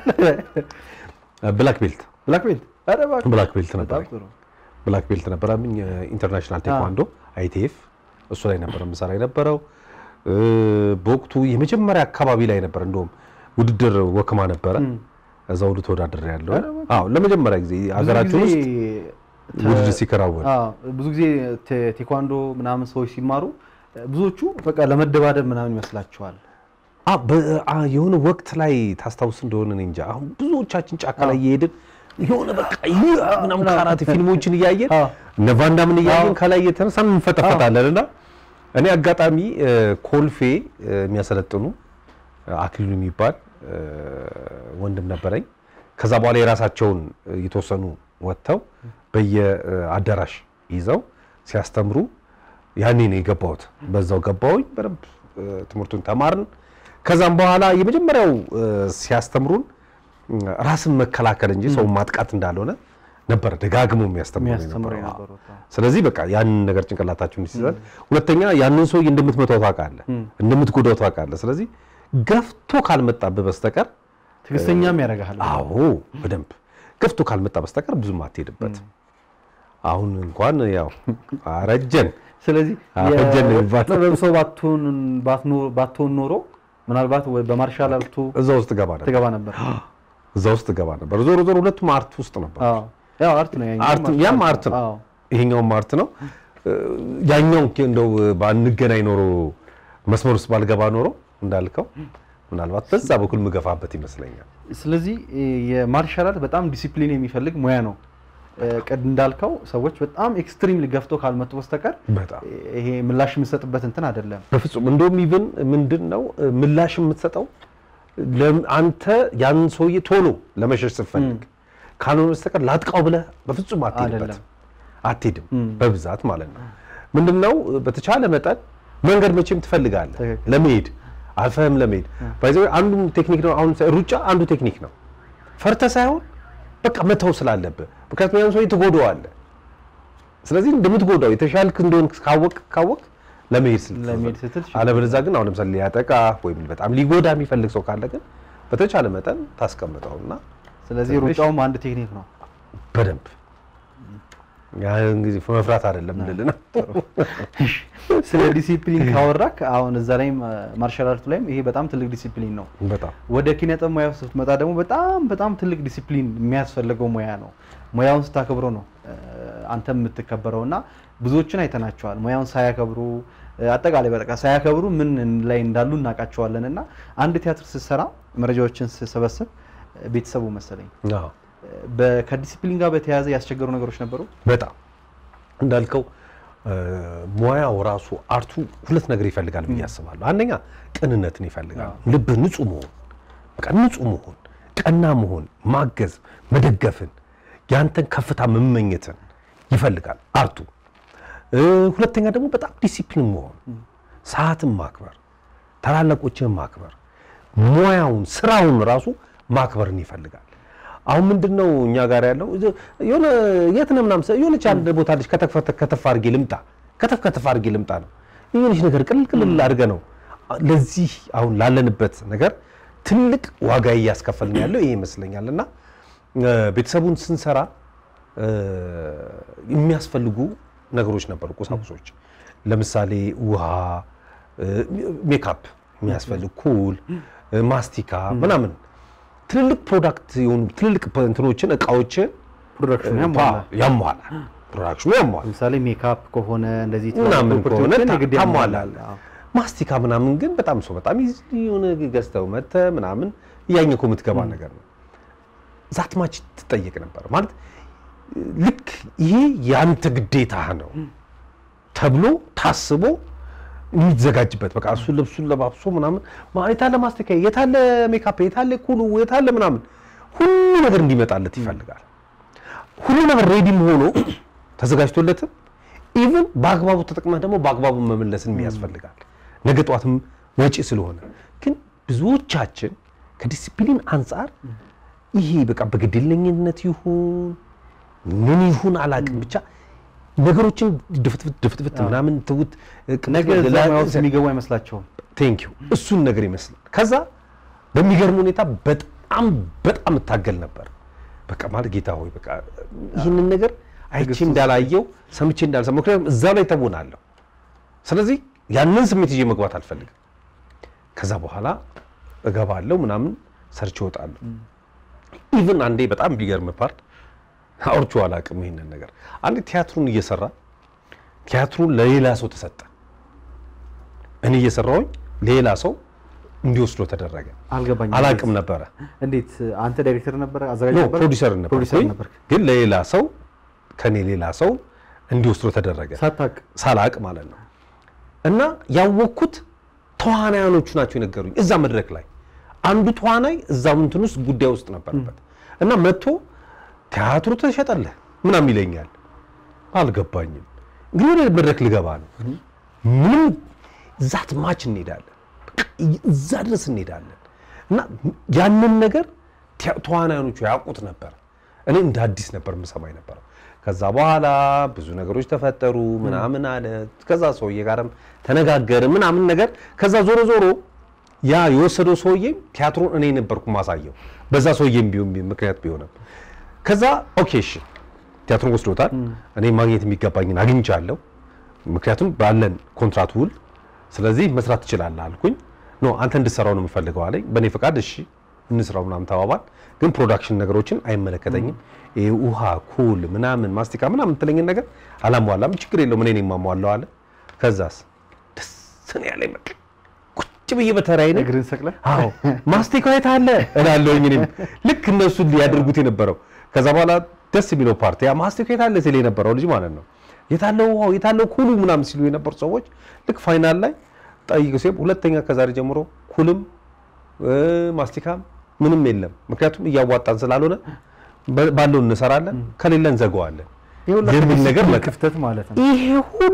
ብላክ ቤልት ብላክ ቤልት። ኧረ እባክህ ብላክ ቤልት በጣም ነበር ጥሩ። ብላክ ቤልት ነበረብኝ ኢንተርናሽናል ቴኳንዶ አይቲኤፍ እሱ ላይ ነበር የምሰራ የነበረው እ፣ በወቅቱ የመጀመሪያ አካባቢ ላይ ነበር እንደውም ውድድር ወክማ ነበረ እዛ ሁሉ ተወዳድር ያለው አዎ ለመጀመሪያ ጊዜ ሀገራችን ብዙ ውስጥ ጊዜ ውድድር ሲከናወን አዎ፣ ብዙ ጊዜ ቴ- ቴኳንዶ ምናምን ሰዎች ሲማሩ ብዙዎቹ በቃ ለመደባደብ ምናምን ይመስላቸዋል። አ በ- አ የሆነ ወቅት ላይ ታስታውስ እንደሆነ እኔ እንጃ። አሁን ብዙዎቻችን ጫካ ላይ እየሄድን የሆነ በቃ ይህ ምናምን ካራቴ ፊልሞችን እያየን አዎ። እነ ቫንዳምን እያየን ከላይ እየተነሳን እንፈጠፈጣለን እና እኔ አጋጣሚ እ፣ ኮልፌ እ፣ የሚያሰለጥኑ እ፣ አክሊሉ የሚባል እ፣ ወንድም ነበረኝ። ከዛ በኋላ የራሳቸውን እ፣ የተወሰኑ ወጥተው በየአዳራሽ ይዘው ሲያስተምሩ ያኔ ነው የገባሁት። በዛው ገባሁኝ በደንብ እ፣ ትምህርቱን ተማርን። ከዛም በኋላ የመጀመሪያው እ፣ ሲያስተምሩን እ፣ ራስን መከላከል እንጂ ሰውን ማጥቃት እንዳልሆነ ነበር ደጋግሞ የሚያስተምሩ የሚያስተምሩ የነበረው። የነበሩት አዎ። ስለዚህ በቃ ያንን ነገር ጭንቅላታችሁን ሲይዛል። ሁለተኛ ያንን ሰውዬ እንደምትመታው ታውቃለህ፣ እንደምትጎዳው ታውቃለህ። ስለዚህ ገፍቶ ካልመጣብህ በስተቀር ትዕግስተኛም ያደርግሃል። አዎ በደንብ ገፍቶ ካልመጣ በስተቀር ብዙም አትሄድበት። አሁን እንኳን ያው አረጀን ስለዚህ አፈጀን ነው የሚባለው። የጥበብ ሰው ባትሆን ባትኖ- ባትሆን ኖሮ ምናልባት ወይ በማርሻል አርቱ እዛ ውስጥ ገባ ነበር፣ ትገባ ነበር። እዛ ውስጥ ገባ ነበር። ዞሮ ዞሮ ሁለቱም አርት ውስጥ ነበር። አዎ፣ ያው አርት ነው ያኛው አርት ያም አርት ነው፣ አዎ። ይሄኛውም አርት ነው። ያኛው እንደው ባንገናኝ ኖሮ መስመር ውስጥ ባልገባ ኖሮ እንዳልከው ምናልባት በዛ በኩል ምገፋበት ይመስለኛል። ስለዚህ የማርሻል አርት በጣም ዲሲፕሊን የሚፈልግ ሙያ ነው። ቅድ እንዳልከው ሰዎች በጣም ኤክስትሪም ገፍቶ ካልመጡ በስተቀር በጣም ይሄ ምላሽ የምንሰጥበት እንትን አይደለም። በፍጹም እንደውም ኢቭን ምንድን ነው ምላሽ የምትሰጠው ለም- አንተ ያን ሰውዬ ቶሎ ለመሸሽ ስትፈልግ ካልሆነ በስተቀር ላጥቃው ብለህ በፍጹም አትሄድበት አይደለም። አትሄድም በብዛት ማለት ነው። ምንድን ነው በተቻለ መጠን መንገድ መቼም ትፈልጋለህ ትክክል። ለመሄድ አልፈህም ለመሄድ ባይዘ አንዱ ቴክኒክ ነው። አሁን ሩጫ አንዱ ቴክኒክ ነው። ፈርተህ ሳይሆን በቃ መተው ስላለብህ፣ ምክንያቱም ያን ሰውዬ ትጎዳዋለህ። ስለዚህ እንደምትጎዳው የተሻልክ እንደሆን ካወቅ ካወቅ ለመሄድ ስትል ለመሄድ ስትል አለበለዚያ ግን አሁን ለምሳሌ ሊያጠቃ ወይም በጣም ሊጎዳ የሚፈልግ ሰው ካለ ግን በተቻለ መጠን ታስቀምጠውና ስለዚህ ሩጫውም አንድ ቴክኒክ ነው። በደንብ ያን ጊዜ መፍራት አይደለም ልል ነው። ስለ ዲሲፕሊን ካወራክ አሁን እዛ ላይም ማርሻል አርቱ ላይም ይሄ በጣም ትልቅ ዲሲፕሊን ነው። በጣም ወደ ኪነ ጥበብ ሙያ ስትመጣ ደግሞ በጣም በጣም ትልቅ ዲሲፕሊን የሚያስፈልገው ሙያ ነው። ሙያውን ስታከብሮ ነው እ፣ አንተም የምትከበረው እና ብዙዎችን አይተናቸዋል። ሙያውን ሳያከብሩ እ፣ አጠቃላይ በቃ ሳያከብሩ ምን ላይ እንዳሉ እናውቃቸዋለን። እና አንድ ቲያትር ስትሰራ መረጃዎችን ስሰበስብ እ፣ ቤተሰቡ መሰለኝ አዎ። እ፣ በ- ከዲሲፕሊን ጋር በተያያዘ ያስቸገሩ ነገሮች ነበሩ። በጣም እንዳልከው እ፣ ሙያው ራሱ አርቱ ሁለት ነገር ይፈልጋል ብዬ አስባለሁ። አንደኛ ቅንነትን ይፈልጋል። ልብህ ንጹህ መሆን፣ በቃ ንጹህ መሆን፣ ቀና መሆን፣ ማገዝ፣ መደገፍን፣ ያንተን ከፍታ መመኘትን ይፈልጋል አርቱ። እ፣ ሁለተኛ ደግሞ በጣም ዲሲፕሊን መሆን፣ ሰዓትን ማክበር፣ ታላላቆችን ማክበር፣ ሙያውን ስራውን ራሱ ማክበርን ይፈልጋል። አሁን ምንድን ነው እኛ ጋር ያለው እዚ- የሆነ የት ነው ምናምን የሆነች አንድ ቦታ ልጅ ከተፍ ከተፍ አድርጌ ልምጣ ከተፍ ከተፍ አድርጌ ልምጣ ነው የሆነች ነገር ቅልል ቅልል አድርገ ነው ለዚህ አሁን ላለንበት ነገር ትልቅ ዋጋ እያስከፈልን ያለው ይሄ ይመስለኛል። እና እ፣ ቤተሰቡን ስንሰራ እ፣ የሚያስፈልጉ ነገሮች ነበሩ፣ ቁሳቁሶች ለምሳሌ ውሃ፣ እ፣ ሜካፕ የሚያስፈልግ ኩል፣ እ፣ ማስቲካ ምናምን ትልልቅ ፕሮዳክት የሆኑ ትልልቅ እንትኖችን እቃዎችን ፕሮዳክሽኑ ፓ- ያሟላል። ያሟላል። ፕሮዳክሽኑ ያሟላል ለምሳሌ ሜካፕ ከሆነ እንደዚህ ምናምን ከሆነ ፕሮፐርቲዎችን የግድ ታሟላል። ያሟላል። አዎ። ማስቲካ ምናምን ግን በጣም ሰው በጣም ይዝ- የሆነ ገዝተው መተህ ምናምን እያኘከው የምትገባ ነገር ነው። ዛትማች ትጠየቅ ነበር ማለት ልክ ይሄ የአንተ ግዴታ ነው ተብሎ ታስቦ የሚዘጋጅበት በቃ እሱ ልብሱን ለባብሶ ምናምን ማ- የታለ ማስተካከያ የታለ ሜካፕ የታለ ኩሉ የታለ ምናምን ሁሉ ነገር እንዲመጣለት ይፈልጋል። ሁሉ ነገር ሬዲም ሆኖ ተዘጋጅቶለትም ኢቭን በአግባቡ ተጠቅመህ ደግሞ በአግባቡ መመለስን ያስፈልጋል። ነገ ጠዋትም ወጪ ስለሆነ ግን ብዙዎቻችን ከዲሲፕሊን አንጻር ይሄ በቃ በግድለኝነት ይሁን ምን ይሁን አላውቅም ብቻ ነገሮችን ድፍትፍት ድፍትፍት ምናምን ትውት ነገ እዛ ሙያ ውስጥ የሚገቡ አይመስላቸውም። ቴንክ ዩ እሱን ነገር ይመስላል። ከዛ በሚገርም ሁኔታ በጣም በጣም እታገል ነበር። በቃ ማለት ጌታ ሆይ በቃ ይህንን ነገር አይቼ እንዳላየው ሰምቼ እንዳልሰማ፣ ምክንያቱም እዛ ላይ ተቦናለሁ። ስለዚህ ያንን ስሜት ይዤ መግባት አልፈልግም። ከዛ በኋላ እገባለሁ ምናምን ሰርች እወጣለሁ። ኢቭን አንዴ በጣም ቢገርም ፓርት አውርቼው አላውቅም ይሄንን ነገር አንዴ ቲያትሩን እየሰራ ቲያትሩን ለሌላ ሰው ተሰጠ። እኔ እየሰራሁኝ ሌላ ሰው እንዲወስዶ ተደረገ። አልገባኝም። አላውቅም ነበረ። እንዴት አንተ ዳይሬክተር ነበር አዘጋጅ ኖ ነበር ፕሮዲሰር ፕሮዲሰር ነበርኩኝ፣ ነበር ግን ለሌላ ሰው ከኔ ሌላ ሰው እንዲወስዶ ተደረገ። ሳታቅ ሳላቅ ማለት ነው። እና ያወቅኩት ተዋናያኖቹ ናቸው የነገሩኝ። እዛ መድረክ ላይ አንዱ ተዋናይ እዛው እንትን ውስጥ ጉዳይ ውስጥ ነበረበት እና መጥቶ ቲያትሩ ተሸጠለህ ምናምን ይለኛል። አልገባኝም። እንግዲህ ወደ መድረክ ልገባ ነው። ምንም ዛት ማች እንሄዳለን፣ በቃ እዛ ድረስ እንሄዳለን። እና ያንን ነገር ቲያ- ተዋናያኖቹ ያውቁት ነበር። እኔ እንደ አዲስ ነበር የምሰማኝ ነበረው። ከዛ በኋላ ብዙ ነገሮች ተፈጠሩ ምናምን አለ። ከዛ ሰውዬ ጋርም ተነጋገር ምናምን ነገር ከዛ ዞሮ ዞሮ ያ የወሰደው ሰውዬም ቲያትሩን እኔ ነበርኩ ማሳየው በዛ ሰውዬም ቢሆን ምክንያት ቢሆንም ከዛ ኦኬ እሺ ቲያትሩን ወስዶታል። እኔ ማግኘት የሚገባኝን አግኝቻለሁ። ምክንያቱም ባለን ኮንትራት ውል፣ ስለዚህ መስራት ትችላለህ አልኩኝ። ኖ አንተ እንድሰራው ነው የምፈልገው አለኝ። በእኔ ፈቃድ እሺ እንስራው ምናምን ተባባል። ግን ፕሮዳክሽን ነገሮችን አይመለከተኝም። ይሄ ውሃ፣ ኩል ምናምን ማስቲካ ምናምን የምትለኝን ነገር አላሟላም። ችግር የለውም እኔ ነኝ የማሟላው አለ። ከዛስ ደስ ነው ያለኝ። በቃ ቁጭ ብዬ በተራዬ ነኝ እግርን ሰቅለ አዎ ማስቲካው የት አለ እላለሁኝ። እኔም ልክ እነሱ ሊያደርጉት የነበረው ከዛ በኋላ ደስ የሚለው ፓርቲ ያ ማስቲካው የት አለ ሲል የነበረው ልጅ ማለት ነው። የታለው ውሃው የታለው ኩሉ ምናምን ሲሉ የነበሩ ሰዎች ልክ ፋይናል ላይ ጠይቁ ሲል ሁለተኛ ከዛሬ ጀምሮ ኩልም እ ማስቲካም ምንም የለም። ምክንያቱም እያዋጣን ስላልሆነ በ- ባለው እንሰራለን፣ ከሌለ እንዘጋዋለን የሚል ነገር መጣ። ክፍተት ማለት ነው። ይሄ ሁሉ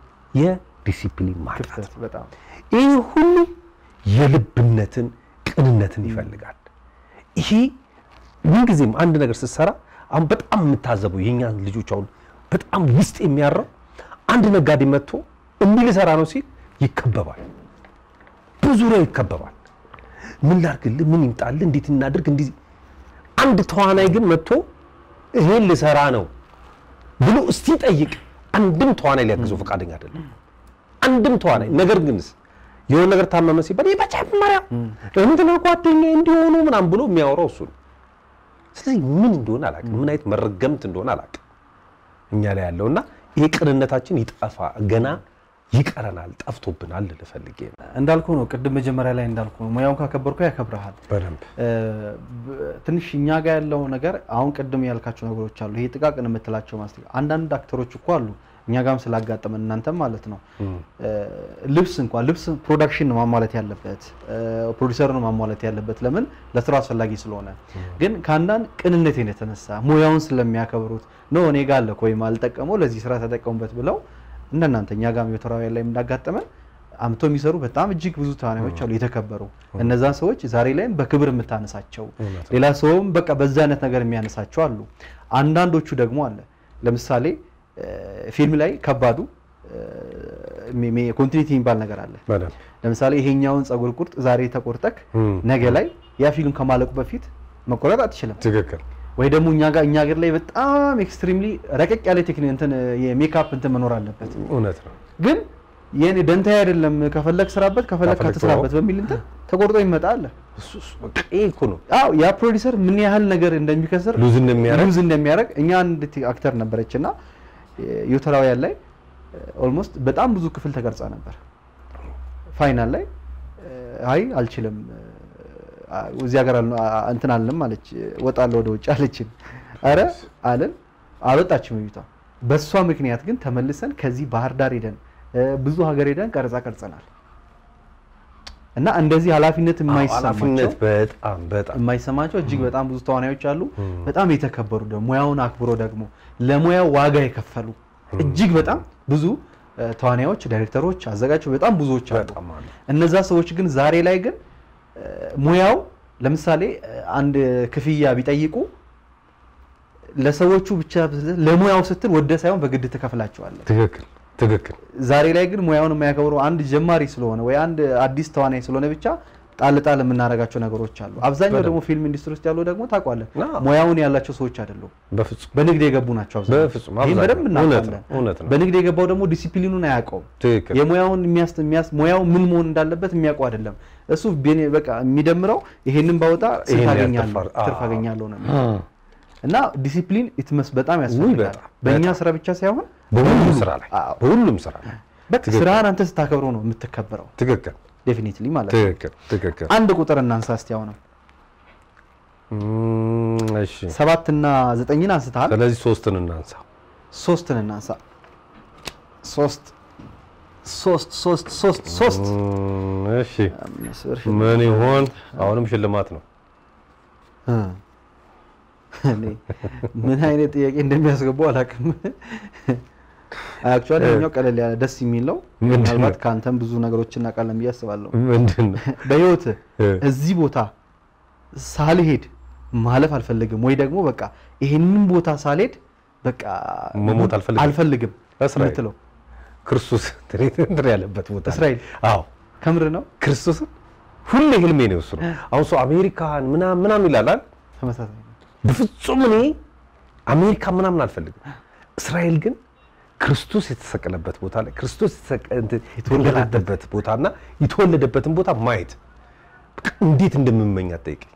የዲሲፕሊን ማጣት ክፍተት በጣም ይህ ሁሉ የልብነትን ቅንነትን ይፈልጋል። ይሄ ምንጊዜም አንድ ነገር ስትሰራ አሁን በጣም የምታዘበው የእኛን ልጆች አሁን በጣም ውስጥ የሚያረው አንድ ነጋዴ መጥቶ እንዲህ ልሰራ ነው ሲል ይከበባል፣ በዙሪያው ይከበባል። ምን ላድርግልህ፣ ምን ይምጣልህ፣ እንዴት እናድርግ፣ እንዲህ አንድ ተዋናይ ግን መጥቶ ይሄን ልሰራ ነው ብሎ እስቲ ጠይቅ፣ አንድም ተዋናይ ሊያግዘው ፈቃደኛ አይደለም። አንድም ተዋናይ ነገር ግንስ የሆነ ነገር ታመመ ሲባል ይህ መጀመሪያ እንትና ጓደኛ እንዲሆኑ ምናምን ብሎ የሚያወራው እሱ ነው። ስለዚህ ምን እንደሆነ አላውቅም፣ ምን አይነት መረገምት እንደሆነ አላውቅም እኛ ላይ ያለው እና ይሄ ቅንነታችን ይጠፋ ገና ይቀረናል፣ ጠፍቶብናል ልልህ ፈልጌ ነው። እንዳልኩ ነው። ቅድም መጀመሪያ ላይ እንዳልኩ ነው። ሙያውን ካከበርኩ ያከብረሃል። በደንብ እ፣ ብ- ትንሽ እኛ ጋር ያለው ነገር አሁን ቅድም ያልካቸው ነገሮች አሉ። ይሄ ጥቃቅን የምትላቸው ማስቲካ አንዳንድ አክተሮች እኮ አሉ እኛ ጋርም ስላጋጠመን እናንተም ማለት ነው እ፣ ልብስ እንኳን ልብስ ፕሮዳክሽን ነው ማሟላት ያለበት እ፣ ፕሮዲሰር ነው ማሟላት ያለበት ለምን ለስራው አስፈላጊ ስለሆነ ግን ከአንዳንድ ቅንነቴን የተነሳ ሙያውን ስለሚያከብሩት ነው እኔ ጋር አለ እኮ ወይም አልጠቀመው ለዚህ ስራ ተጠቀሙበት ብለው እንደናንተ እኛ ጋርም ዮተራውያን ላይ እንዳጋጠመን አምቶ የሚሰሩ በጣም እጅግ ብዙ ተዋናዮች አሉ የተከበሩ እነዛን ሰዎች ዛሬ ላይም በክብር የምታነሳቸው እውነት ነው። ሌላ ሰውም በቃ በዛ አይነት ነገር የሚያነሳቸው አሉ አንዳንዶቹ ደግሞ አለ ለምሳሌ እ፣ ፊልም ላይ ከባዱ ኮንቲኒቲ የሚባል ነገር አለ በደንብ ለምሳሌ ይሄኛውን ጸጉር ቁርጥ ዛሬ ተቆርጠክ እም፣ ነገ ላይ ያ ፊልም ከማለቁ በፊት መቆረጥ አትችልም ትክክል ወይ ደግሞ እኛ ጋር እኛ ሀገር ላይ በጣም ኤክስትሪምሊ ረቀቅ ያለ ቴክኒክ እንትን የሜካፕ እንትን መኖር አለበት እውነት ነው። ግን የኔ ደንታ አይደለም ከፈለግ ስራበት ከፈለግ ከፈለግ ካትስራበት በሚል እንትን ተቆርጦ ይመጣ አለ እሱ እሱ በቃ ይሄ እኮ ነው አዎ ያ ፕሮዲሰር ምን ያህል ነገር እንደሚከስር ሉዝ እንደሚያደርግ ሉዝ እንደሚያደርግ እኛ አንድ ቲ- አክተር ነበረች እና ዮተራውያን ላይ ኦልሞስት በጣም ብዙ ክፍል ተቀርጻ ነበር ፋይናል ላይ አይ አልችልም እዚህ ሀገር አል- አ- እንትን አልንም አለች ወጣለሁ ወደ ውጭ አለችን። አረ አለን አልወጣችም ልጅቷ። በእሷ ምክንያት ግን ተመልሰን ከዚህ ባህር ዳር ሄደን እ፣ ብዙ ሀገር ሄደን ቀረጻ ቀርጸናል። እና እንደዚህ ኃላፊነት የማይሰማቸው ኃላፊነት በጣም በጣም የማይሰማቸው እጅግ በጣም ብዙ ተዋናዮች አሉ። በጣም የተከበሩ ደግሞ ሙያውን አክብሮ ደግሞ ለሙያው ዋጋ የከፈሉ እጅግ በጣም ብዙ እ፣ ተዋናዮች፣ ዳይሬክተሮች፣ አዘጋጆች በጣም ብዙዎች አሉ። በጣም አሉ። እነዛ ሰዎች ግን ዛሬ ላይ ግን እ፣ ሙያው ለምሳሌ እ፣ አንድ ክፍያ ቢጠይቁ ለሰዎቹ ብቻ ለሙያው ስትል ወደ ሳይሆን በግድ ትከፍላቸዋለህ። ትክክል ትክክል ዛሬ ላይ ግን ሙያውን የማያከብረው አንድ ጀማሪ ስለሆነ ወይ አንድ አዲስ ተዋናይ ስለሆነ ብቻ ጣል ጣል የምናደርጋቸው ነገሮች አሉ። አብዛኛው ደግሞ ፊልም ኢንዱስትሪ ውስጥ ያሉ ደግሞ ታውቋለህ አዎ። ሙያውን ያላቸው ሰዎች አይደሉም። በፍጹም በንግድ የገቡ ናቸው አብዛኛው። በፍጹም ይህን አብዛኛው። በደንብ እውነት እናውቃለን። ነው፣ እውነት ነው። በንግድ የገባው ደግሞ ዲሲፕሊኑን አያውቀውም። ትክክል የሙያውን የሚያስ የሚያስ ሙያው ምን መሆን እንዳለበት የሚያውቀው አይደለም። እሱ ቤኔ- በቃ የሚደምረው ይሄንን ባወጣ ስልክ ይሄን አገኛለሁ ያልተፋር- ትርፍ አዎ። አገኛለሁ ነው የሚለው። እና ዲሲፕሊን ኢትመስ በጣም ያስፈልጋል። በጣም፣ በእኛ ስራ ብቻ ሳይሆን በሁሉም ስራ ላይ አዎ። በሁሉም ስራ ላይ በቃ ትክክል። ስራህን አንተ ስታከብረው ነው የምትከበረው። ትክክል ዴፊኒትሊ ማለት ነው። ትክክል ትክክል አንድ ቁጥር እናንሳ እስቲ አሁንም እም፣ እሺ ሰባት እና ዘጠኝን አንስተሃል። ስለዚህ ሶስትን እናንሳ ሶስትን እናንሳ። ሶስት ሶስት ሶስት ሶስት ሶስት እም፣ እሺ አምስት ብር ምን ይሆን አሁንም ሽልማት ነው እ። እኔ ምን አይነት ጥያቄ እንደሚያስገቡ አላውቅም። አክቹዋሊ ይኸኛው ቀለል ያለ ደስ የሚል ነው። ምንድን ነው? ምናልባት ከአንተም ብዙ ነገሮችን እናውቃለን ብዬ አስባለሁ። ምንድን ነው በህይወት እ። እዚህ ቦታ ሳልሄድ ማለፍ አልፈልግም ወይ ደግሞ በቃ ይሄንን ቦታ ሳልሄድ በቃ መሞት አልፈልግም። አልፈልግም እስራኤል። የምትለው ክርስቶስ እንትን ያለበት ቦታ ነው። እስራኤል አዎ ከምር ነው። ክርስቶስን ሁሌ ህልሜ ነው እሱ ነው። አሁን ሰው አሜሪካን ምናምን ምናምን ይላል አይደል? ተመሳሳይ ነው። በፍጹም እኔ አሜሪካ ምናምን አልፈልግም። እስራኤል ግን ክርስቶስ የተሰቀለበት ቦታ ላይ ክርስቶስ የተሰቀ- እንትን የተወለደበት ቦታና የተወለደበትን ቦታ ማየት በቃ እንዴት እንደምመኝ አትጠይቀኝ።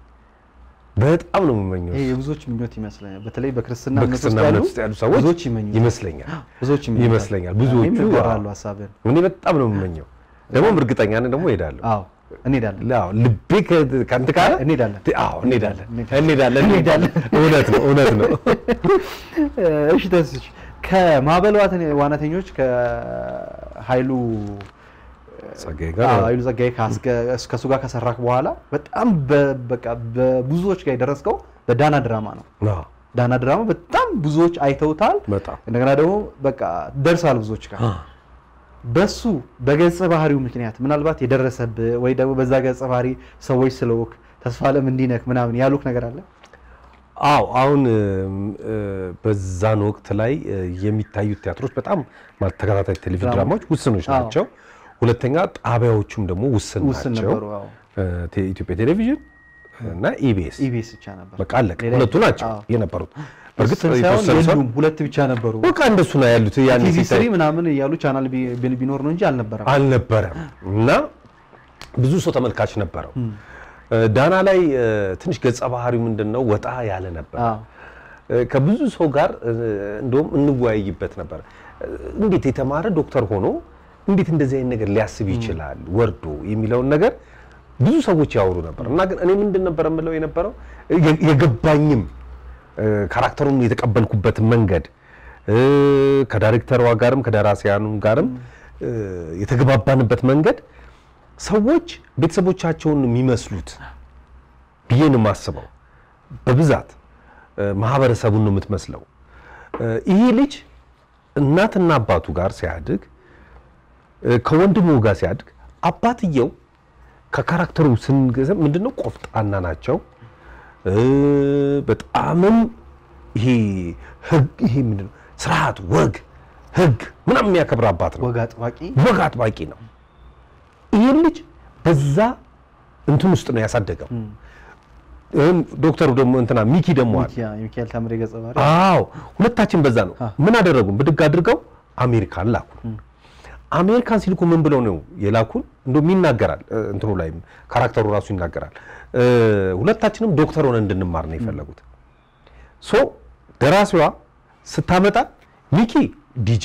በጣም ነው የምመኘው። ይሄ የብዙዎች ምኞት ይመስለኛል። በተለይ በክርስትና እምነት ውስጥ በክርስትና ያሉ እምነት ውስጥ ያሉ ሰዎች ብዙዎች ይመኙታል። ይመስለኛል ብዙዎች ይመኙታል። ይመስለኛል። ብዙዎቹ እኔም እጋራለሁ አዎ። ሀሳብህን። እኔ በጣም ነው የምመኘው። ደግሞም እርግጠኛ ነኝ ደግሞ እሄዳለሁ። አዎ እንሄዳለን አዎ ልቤ ከ- ከአንተ ካለ እንሄዳለን። አዎ እንሄዳለን እንሄዳለን እንሄዳለን። እውነት ነው እውነት ነው። እሺ ተስች ከማዕበል ዋተን- ዋናተኞች ከኃይሉ ጸጋዬ አዎ፣ ጋር ኃይሉ ጸጋዬ ካስገ- ከእሱ ጋር ከሰራክ በኋላ በጣም በ- በቃ በብዙዎች ጋር የደረስከው በዳና ድራማ ነው። አዎ፣ ዳና ድራማ በጣም ብዙዎች አይተውታል። በጣም እንደገና ደግሞ በቃ ደርሳል ብዙዎች ጋር በሱ በገጸ ባህሪው ምክንያት ምናልባት የደረሰብህ ወይ ደግሞ በዛ ገጸ ባህሪ ሰዎች ስለወክ ተስፋ ለም እንዲነክ ምናምን ያሉክ ነገር አለ? አዎ አሁን እም፣ እ፣ በዛን ወቅት ላይ እ፣ የሚታዩት ቲያትሮች በጣም ማለት ተከታታይ ቴሌቪዥን ድራማ- ድራማዎች ውስኖች አዎ። ናቸው። ሁለተኛ ጣቢያዎቹም ደግሞ ውስን ውስን ናቸው። ነበሩ። አዎ። እ፣ ቴ- ኢትዮጵያ ቴሌቪዥን እና ኢቢኤስ ኢቢኤስ ብቻ ነበር። በቃ አለቀ። ሌላ ሁለቱ የለም። ናቸው አዎ። የነበሩት። በእርግጥ ውስን ሳይሆን የተወሰኑ ሰው የሉም፣ ሁለት ብቻ ነበሩ። በቃ እንደሱ ነው ያሉት። ያን ቲቪ ሲታይ ስሪ ምናምን እያሉ ቻናል ቢ- ቢ- ቢኖር ነው እንጂ አልነበረም። አልነበረም እና ብዙ ሰው ተመልካች ነበረው። እ፣ ዳና ላይ እ፣ ትንሽ ገጸ ባህሪው ምንድን ነው ወጣ ያለ ነበር። አዎ። እ፣ ከብዙ ሰው ጋር እ፣ እንደውም እንወያይበት ነበር። እ፣ እንዴት የተማረ ዶክተር ሆኖ እንዴት እንደዚህ አይነት ነገር ሊያስብ ይችላል ወርዶ የሚለውን ነገር ብዙ ሰዎች ያወሩ ነበር እና ግን እኔ ምንድን ነበር የምለው የነበረው የ- የገባኝም እ፣ ካራክተሩን የተቀበልኩበት መንገድ እ፣ ከዳይሬክተሯ ጋርም ከደራሲያኑም ጋርም እ፣ የተግባባንበት መንገድ ሰዎች ቤተሰቦቻቸውን የሚመስሉት ብዬ ነው የማስበው። በብዛት እ፣ ማህበረሰቡን ነው የምትመስለው። እ፣ ይሄ ልጅ እናትና አባቱ ጋር ሲያድግ እ፣ ከወንድሙ ጋር ሲያድግ አባትየው ከካራክተሩ ስንገዛ ምንድነው ቆፍጣና ናቸው። እ፣ በጣምም ይሄ ህግ ይሄ ምንድነው ስርዓት፣ ወግ፣ ህግ ምናምን የሚያከብር አባት ነው። ወግ አጥባቂ ወግ አጥባቂ ነው። ይህን ልጅ በዛ እንትን ውስጥ ነው ያሳደገው። ይህም ዶክተሩ ደግሞ እንትና ሚኪ ደግሞ አለ። ሚኪያ- የሚካኤል ታምሬ ገጸ ባህሪ አዎ ሁለታችን በዛ ነው። ምን አደረጉን? ብድግ አድርገው አሜሪካን ላኩን። አሜሪካን ሲልኩ ምን ብለው ነው የላኩን? እንደውም ይናገራል እ፣ እንትኑ ላይም ካራክተሩ ራሱ ይናገራል። እ፣ ሁለታችንም ዶክተር ሆነ እንድንማር ነው የፈለጉት። ሶ ደራሲዋ ስታመጣ ሚኪ ዲጄ፣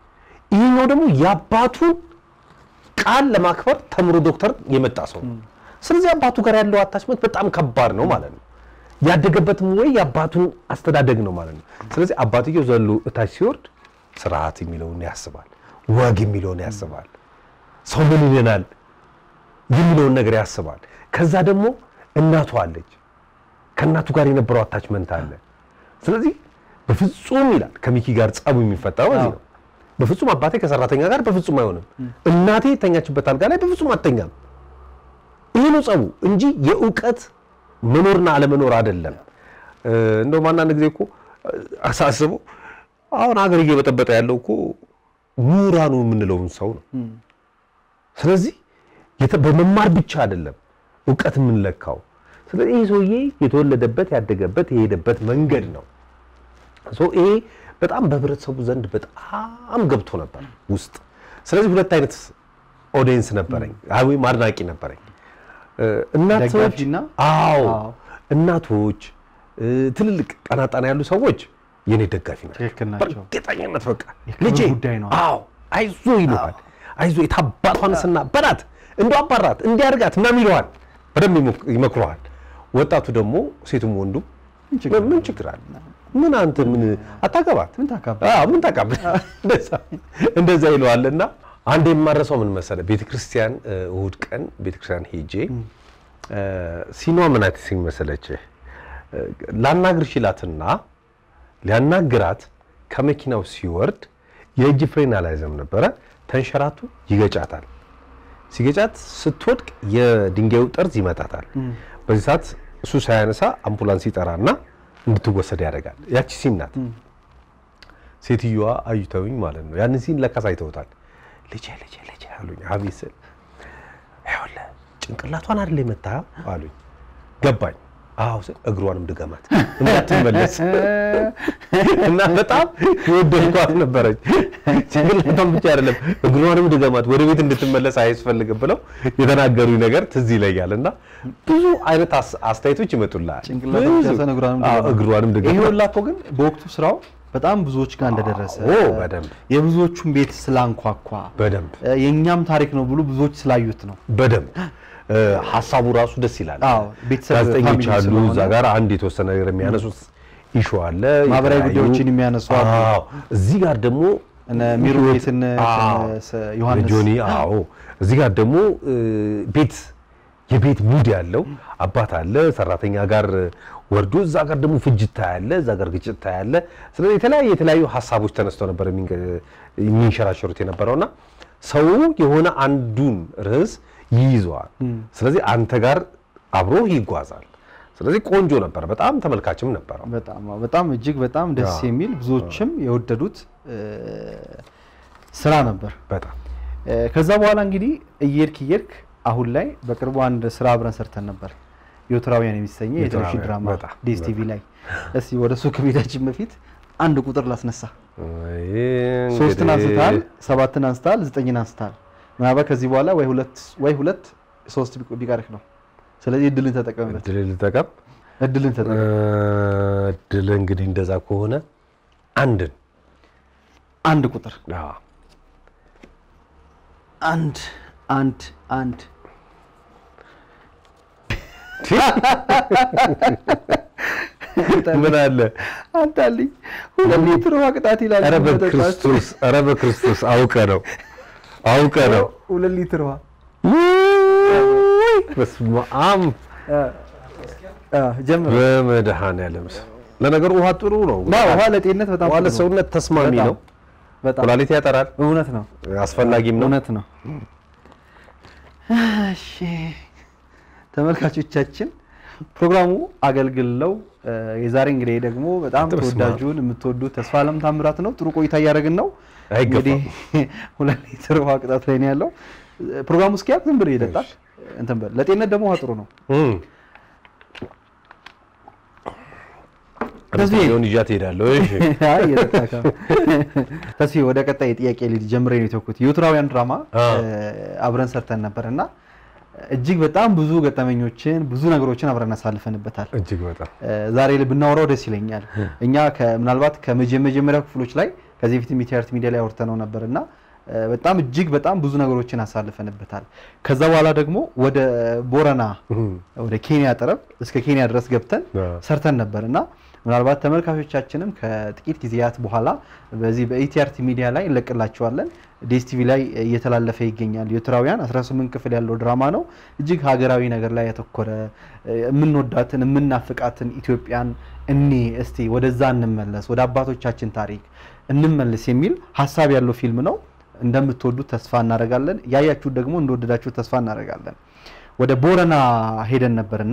ይህኛው ደግሞ የአባቱን ቃል ለማክበር ተምሮ ዶክተር የመጣ ሰው ነው። ስለዚህ አባቱ ጋር ያለው አታችመንት በጣም ከባድ ነው ማለት ነው። ያደገበትም ወይ የአባቱን አስተዳደግ ነው ማለት ነው። ስለዚህ አባትየው ዘሎ እታች ሲወርድ ስርዓት የሚለውን ያስባል፣ ወግ የሚለውን ያስባል፣ ሰው ምን ይለናል የሚለውን ነገር ያስባል። ከዛ ደግሞ እናቱ አለች፣ ከእናቱ ጋር የነበረው አታችመንት አለ። ስለዚህ በፍጹም ይላል ከሚኪ ጋር ጸቡ የሚፈጠረው እዚህ ነው። በፍጹም አባቴ ከሰራተኛ ጋር በፍጹም አይሆንም፣ እናቴ የተኛችበት አልጋ ላይ በፍጹም አተኛም። ይሄ ነው ጸቡ እንጂ የእውቀት መኖርና አለመኖር አይደለም። እንደውም አንዳንድ ጊዜ እኮ አሳስበው አሁን ሀገር እየበጠበጠ ያለው እኮ ምሁራኑ የምንለውን ሰው ነው። ስለዚህ የተ- በመማር ብቻ አይደለም እውቀት የምንለካው። ስለዚህ ይህ ሰውዬ የተወለደበት ያደገበት የሄደበት መንገድ ነው። ሶ ይሄ በጣም በህብረተሰቡ ዘንድ በጣም ገብቶ ነበር ውስጥ። ስለዚህ ሁለት አይነት ኦዲየንስ ነበረኝ አይ ወይም አድናቂ ነበረኝ። እ፣ እናቶች ደጋፊና? አዎ አዎ። እናቶች እ፣ ትልልቅ ቀና ቀና ያሉ ሰዎች የኔ ደጋፊ ናቸው። ትክክል ናቸው። በእርግጠኝነት በቃ የክብር ልጄ ጉዳይ ነው። አዎ አይዞ ይሉሃል። አይዞ የታባቷንስና በላት እንደ አባራት እንዲያርጋት ምናምን ይለዋል። በደንብ ይሞክ- ይመክረዋል። ወጣቱ ደግሞ ሴቱም ወንዱ ምን ችግር ምን ችግር አለ? ምን አንተ ምን አታገባት ምን ታካብ አዎ ምን ታውቃለህ? እንደዛ እንደዛ ይለዋል። እና አንድ የማረሰው ምን መሰለህ፣ ቤተክርስቲያን እ፣ እሑድ ቀን ቤተክርስቲያን ሄጄ እ፣ ሲኗ ምን አይነት ሲን መሰለችህ? እ፣ ላናግርሽ ይላትና ሊያናግራት ከመኪናው ሲወርድ የእጅ ፍሬን አላይዘም ነበረ። ተንሸራቱ ይገጫታል። ሲገጫት ስትወድቅ የድንጋዩ ጠርዝ ይመታታል። በዚህ ሰዓት እሱ ሳያነሳ አምቡላንስ ይጠራና እንድትወሰድ ያደርጋል። ያቺ ሲን ናት። ሴትዮዋ አዩተውኝ ማለት ነው። ያንን ሲን ለካስ አይተውታል። ልጄ ልጄ ልጄ አሉኝ። አቤት ስል ይኸውልህ ጭንቅላቷን አይደል የመታ አሉኝ። ገባኝ። አዎ ስል እግሯንም ድገማት እንዳትመለስ እና በጣም የወደድኳት ነበረች። ጭንቅላቷን ብቻ አይደለም እግሯንም ድገማት ወደ ቤት እንድትመለስ አያስፈልግም ብለው የተናገሩኝ ነገር ትዝ ይለኛል። እና ብዙ አይነት አስ- አስተያየቶች ይመጡልሃል። ጭንቅላት ብዙ። ብቻ ሳይሆን እግሯንም አዎ፣ ድገማት። እግሯንም ይሄ ድገማት ሁላ እኮ ግን በወቅቱ ስራው በጣም ብዙዎች ጋር እንደደረሰ አዎ፣ በደንብ የብዙዎቹን ቤት ስላንኳኳ በደንብ እ፣ የእኛም ታሪክ ነው ብሎ ብዙዎች ስላዩት ነው። በደንብ እ፣ ሀሳቡ ራሱ ደስ ይላል። አዎ፣ ቤተሰብ ጋዜጠኞች ፋሚሊ አሉ ስለሆነ እዛ ጋር አንድ የተወሰነ ነገር የሚያነሱት ኢሹ አለ። ማህበራዊ የተለያዩ- ጉዳዮችን የሚያነሱ አሉ። አዎ፣ እዚህ ጋር ደግሞ እነ ሚሩ ቤትን አዎ፣ ዮሐንስ ጆኒ አዎ፣ እዚህ ጋር ደግሞ እ፣ ቤት የቤት ሙድ ያለው አባት አለ ሰራተኛ ጋር ወርዶ እዛ ጋር ደግሞ ፍጅት ታያለ፣ እዛ ጋር ግጭት ታያለ። ስለዚህ የተለያዩ የተለያዩ ሀሳቦች ተነስተው ነበር የሚንገ- የሚንሸራሸሩት የነበረውና ሰው የሆነ አንዱን ርዕስ ይይዘዋል። ስለዚህ አንተ ጋር አብሮ ይጓዛል። ስለዚህ ቆንጆ ነበር፣ በጣም ተመልካችም ነበረው። በጣም አዎ፣ በጣም እጅግ በጣም ደስ አዎ። የሚል ብዙዎችም የወደዱት እ፣ ስራ ነበር። በጣም እ፣ ከዛ በኋላ እንግዲህ እየሄድክ እየሄድክ አሁን ላይ በቅርቡ አንድ ስራ አብረን ሰርተን ነበር። ዮትራውያን የሚሰኘ የቴሌቪዥን ዮትራውያን፣ ድራማ በጣም፣ ዲኤስቲቪ ላይ። እስቲ ወደ እሱ ከቤታችን በፊት አንድ ቁጥር ላስነሳ። ሶስትን እንግዲህ አንስታል፣ ሰባትን አንስታል፣ ዘጠኝን አንስታል። ምናልባት ከዚህ በኋላ ወይ ሁለት ወይ ሁለት ሶስት ቢቆ- ቢቀርህ ነው። ስለዚህ እድልን ተጠቀምበት። እድል ልጠቀም። እድልን ተጠቀም። እድል እንግዲህ እንደዛ ከሆነ አንድን አንድ ቁጥር አዎ፣ አንድ አንድ አንድ ምን አለ? አንታልኝ ሁለት ሊትር ውሃ ቅጣት ይላል። ኧረ መጠጣት። በክርስቶስ ኧረ በክርስቶስ አውቀ ነው አውቀ ነው። ሁለት ሊትር ውሃ በስመ አብ አ፣ ጀምር። በመድኃኔዓለም ስም። ለነገሩ ውሃ ጥሩ ነው። ና ውሃ ለጤንነት በጣም ውሃ ጥሩ ነው። ለሰውነት ተስማሚ በጣም፣ ነው። በጣም ኩላሊት ያጠራል፣ እውነት ነው፣ አስፈላጊም ነው። እውነት ነው። እሺ ተመልካቾቻችን ፕሮግራሙ አገልግለው እ፣ የዛሬ እንግዲህ ደግሞ በጣም በስመ አብ። ተወዳጁን የምትወዱት ተስፋ አለም ታምራት ነው። ጥሩ ቆይታ እያደረግን ነው። አይገባም። እንግዲህ ሁለት ሊትር ውሃ ቅጣት ላይ ነው ያለው። ፕሮግራሙ እስኪያልቅ ዝም ብለህ ይጠጣል። እንትን በል ለጤንነት ደግሞ ውሃ ጥሩ ነው። እም። ተስፋዬ ሆን ይዣት እሄዳለሁ። እሺ አይ እየጠጣህ ነው። ተስፋዬ ወደ ቀጣይ ጥያቄ ልጅ ጀምሬ ነው የተውኩት። የዮትራውያን ድራማ አ። እ፣ አብረን ሰርተን ነበር እና እጅግ በጣም ብዙ ገጠመኞችን ብዙ ነገሮችን አብረን አሳልፈንበታል። እጅግ በጣም እ፣ ዛሬ ላይ ብናወራው ደስ ይለኛል። እኛ ከ- ምናልባት ከመጀመሪያው ክፍሎች ላይ ከዚህ በፊት ሚቲአርት ሚዲያ ላይ አውርተነው ነበር እና በጣም እጅግ በጣም ብዙ ነገሮችን አሳልፈንበታል። ከዛ በኋላ ደግሞ ወደ ቦረና ወደ ኬንያ ጠረፍ እስከ ኬንያ ድረስ ገብተን ሰርተን ነበር እና ምናልባት ተመልካቾቻችንም ከጥቂት ጊዜያት በኋላ በዚህ በኢቲአርቲ ሚዲያ ላይ እንለቅላቸዋለን። ዴስቲቪ ላይ እየተላለፈ ይገኛል። ኤርትራውያን 18 ክፍል ያለው ድራማ ነው። እጅግ ሀገራዊ ነገር ላይ ያተኮረ የምንወዳትን የምናፍቃትን ኢትዮጵያን እኔ እስቲ ወደዛ እንመለስ፣ ወደ አባቶቻችን ታሪክ እንመለስ የሚል ሀሳብ ያለው ፊልም ነው። እንደምትወዱት ተስፋ እናደርጋለን። ያያችሁት ደግሞ እንደወደዳችሁት ተስፋ እናደርጋለን። ወደ ቦረና ሄደን ነበርና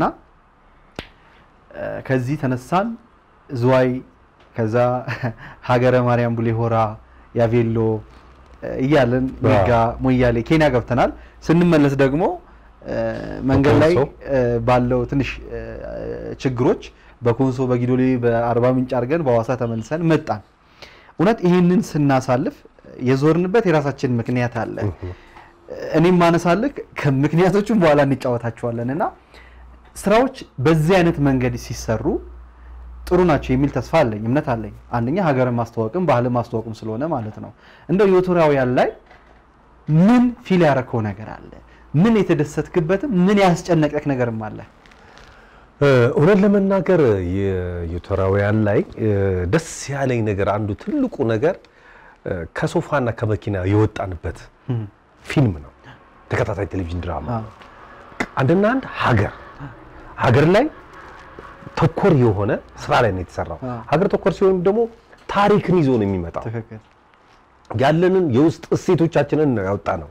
ከዚህ ተነሳን ዝዋይ፣ ከዛ ሀገረ ማርያም፣ ቡሌ ሆራ፣ ያቬሎ እያለን ሜጋ፣ ሞያሌ፣ ኬንያ ገብተናል። ስንመለስ ደግሞ መንገድ ላይ ባለው ትንሽ ችግሮች በኮንሶ በጊዶሌ በአርባ ምንጭ አድርገን በሐዋሳ ተመልሰን መጣን። እውነት ይህንን ስናሳልፍ የዞርንበት የራሳችን ምክንያት አለ። እኔም ማነሳልክ ከምክንያቶቹም በኋላ እንጫወታቸዋለን እና ስራዎች በዚህ አይነት መንገድ ሲሰሩ ጥሩ ናቸው የሚል ተስፋ አለኝ፣ እምነት አለኝ። አንደኛ ሀገርን ማስተዋወቅም ባህልን ማስተዋወቅም ስለሆነ ማለት ነው። እንደው የኤርትራውያን ላይ ምን ፊል ያረከው ነገር አለ? ምን የተደሰትክበትም ምን ያስጨነቀክ ነገርም አለ? እውነት ለመናገር የኤርትራውያን ላይ ደስ ያለኝ ነገር አንዱ ትልቁ ነገር ከሶፋና ከመኪና የወጣንበት ፊልም ነው። ተከታታይ ቴሌቪዥን ድራማ አንድና አንድ ሀገር ሀገር ላይ ተኮር የሆነ ስራ ላይ ነው የተሰራው። ሀገር ተኮር ሲሆን ደግሞ ታሪክን ይዞ ነው የሚመጣው። ያለንን የውስጥ እሴቶቻችንን ነው ያወጣ ነው።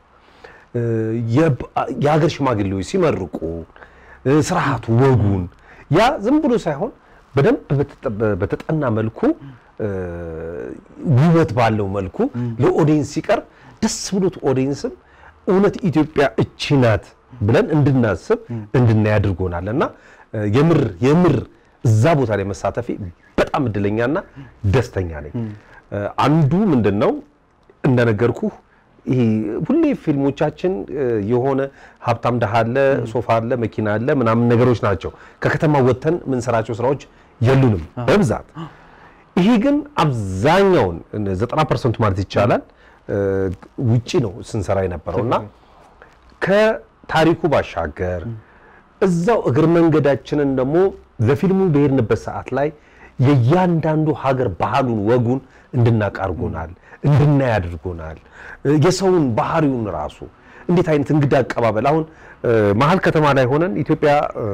የሀገር ሽማግሌዎች ሲመርቁ ስርዓቱ፣ ወጉን ያ ዝም ብሎ ሳይሆን በደንብ በተጠና መልኩ ውበት ባለው መልኩ ለኦዲየንስ ሲቀርብ ደስ ብሎት ኦዲየንስም እውነት ኢትዮጵያ እቺ ናት ብለን እንድናስብ እንድናይ አድርጎናል እና የምር የምር እዛ ቦታ ላይ መሳተፌ በጣም እድለኛና ደስተኛ ነኝ። አንዱ ምንድን ነው እንደነገርኩህ ይሄ ሁሌ ፊልሞቻችን የሆነ ሀብታም ድሃ አለ፣ ሶፋ አለ፣ መኪና አለ ምናምን ነገሮች ናቸው። ከከተማ ወጥተን የምንሰራቸው ስራዎች የሉንም በብዛት። ይሄ ግን አብዛኛውን 90 ፐርሰንቱ ማለት ይቻላል ውጪ ነው ስንሰራ የነበረው እና ከታሪኩ ባሻገር እዛው እግር መንገዳችንን ደግሞ ለፊልሙ በሄድንበት ሰዓት ላይ የእያንዳንዱ ሀገር ባህሉን ወጉን እንድናውቅ አድርጎናል፣ እንድናይ አድርጎናል። የሰውን ባህሪውን ራሱ እንዴት አይነት እንግዳ አቀባበል አሁን መሀል ከተማ ላይ ሆነን ኢትዮጵያ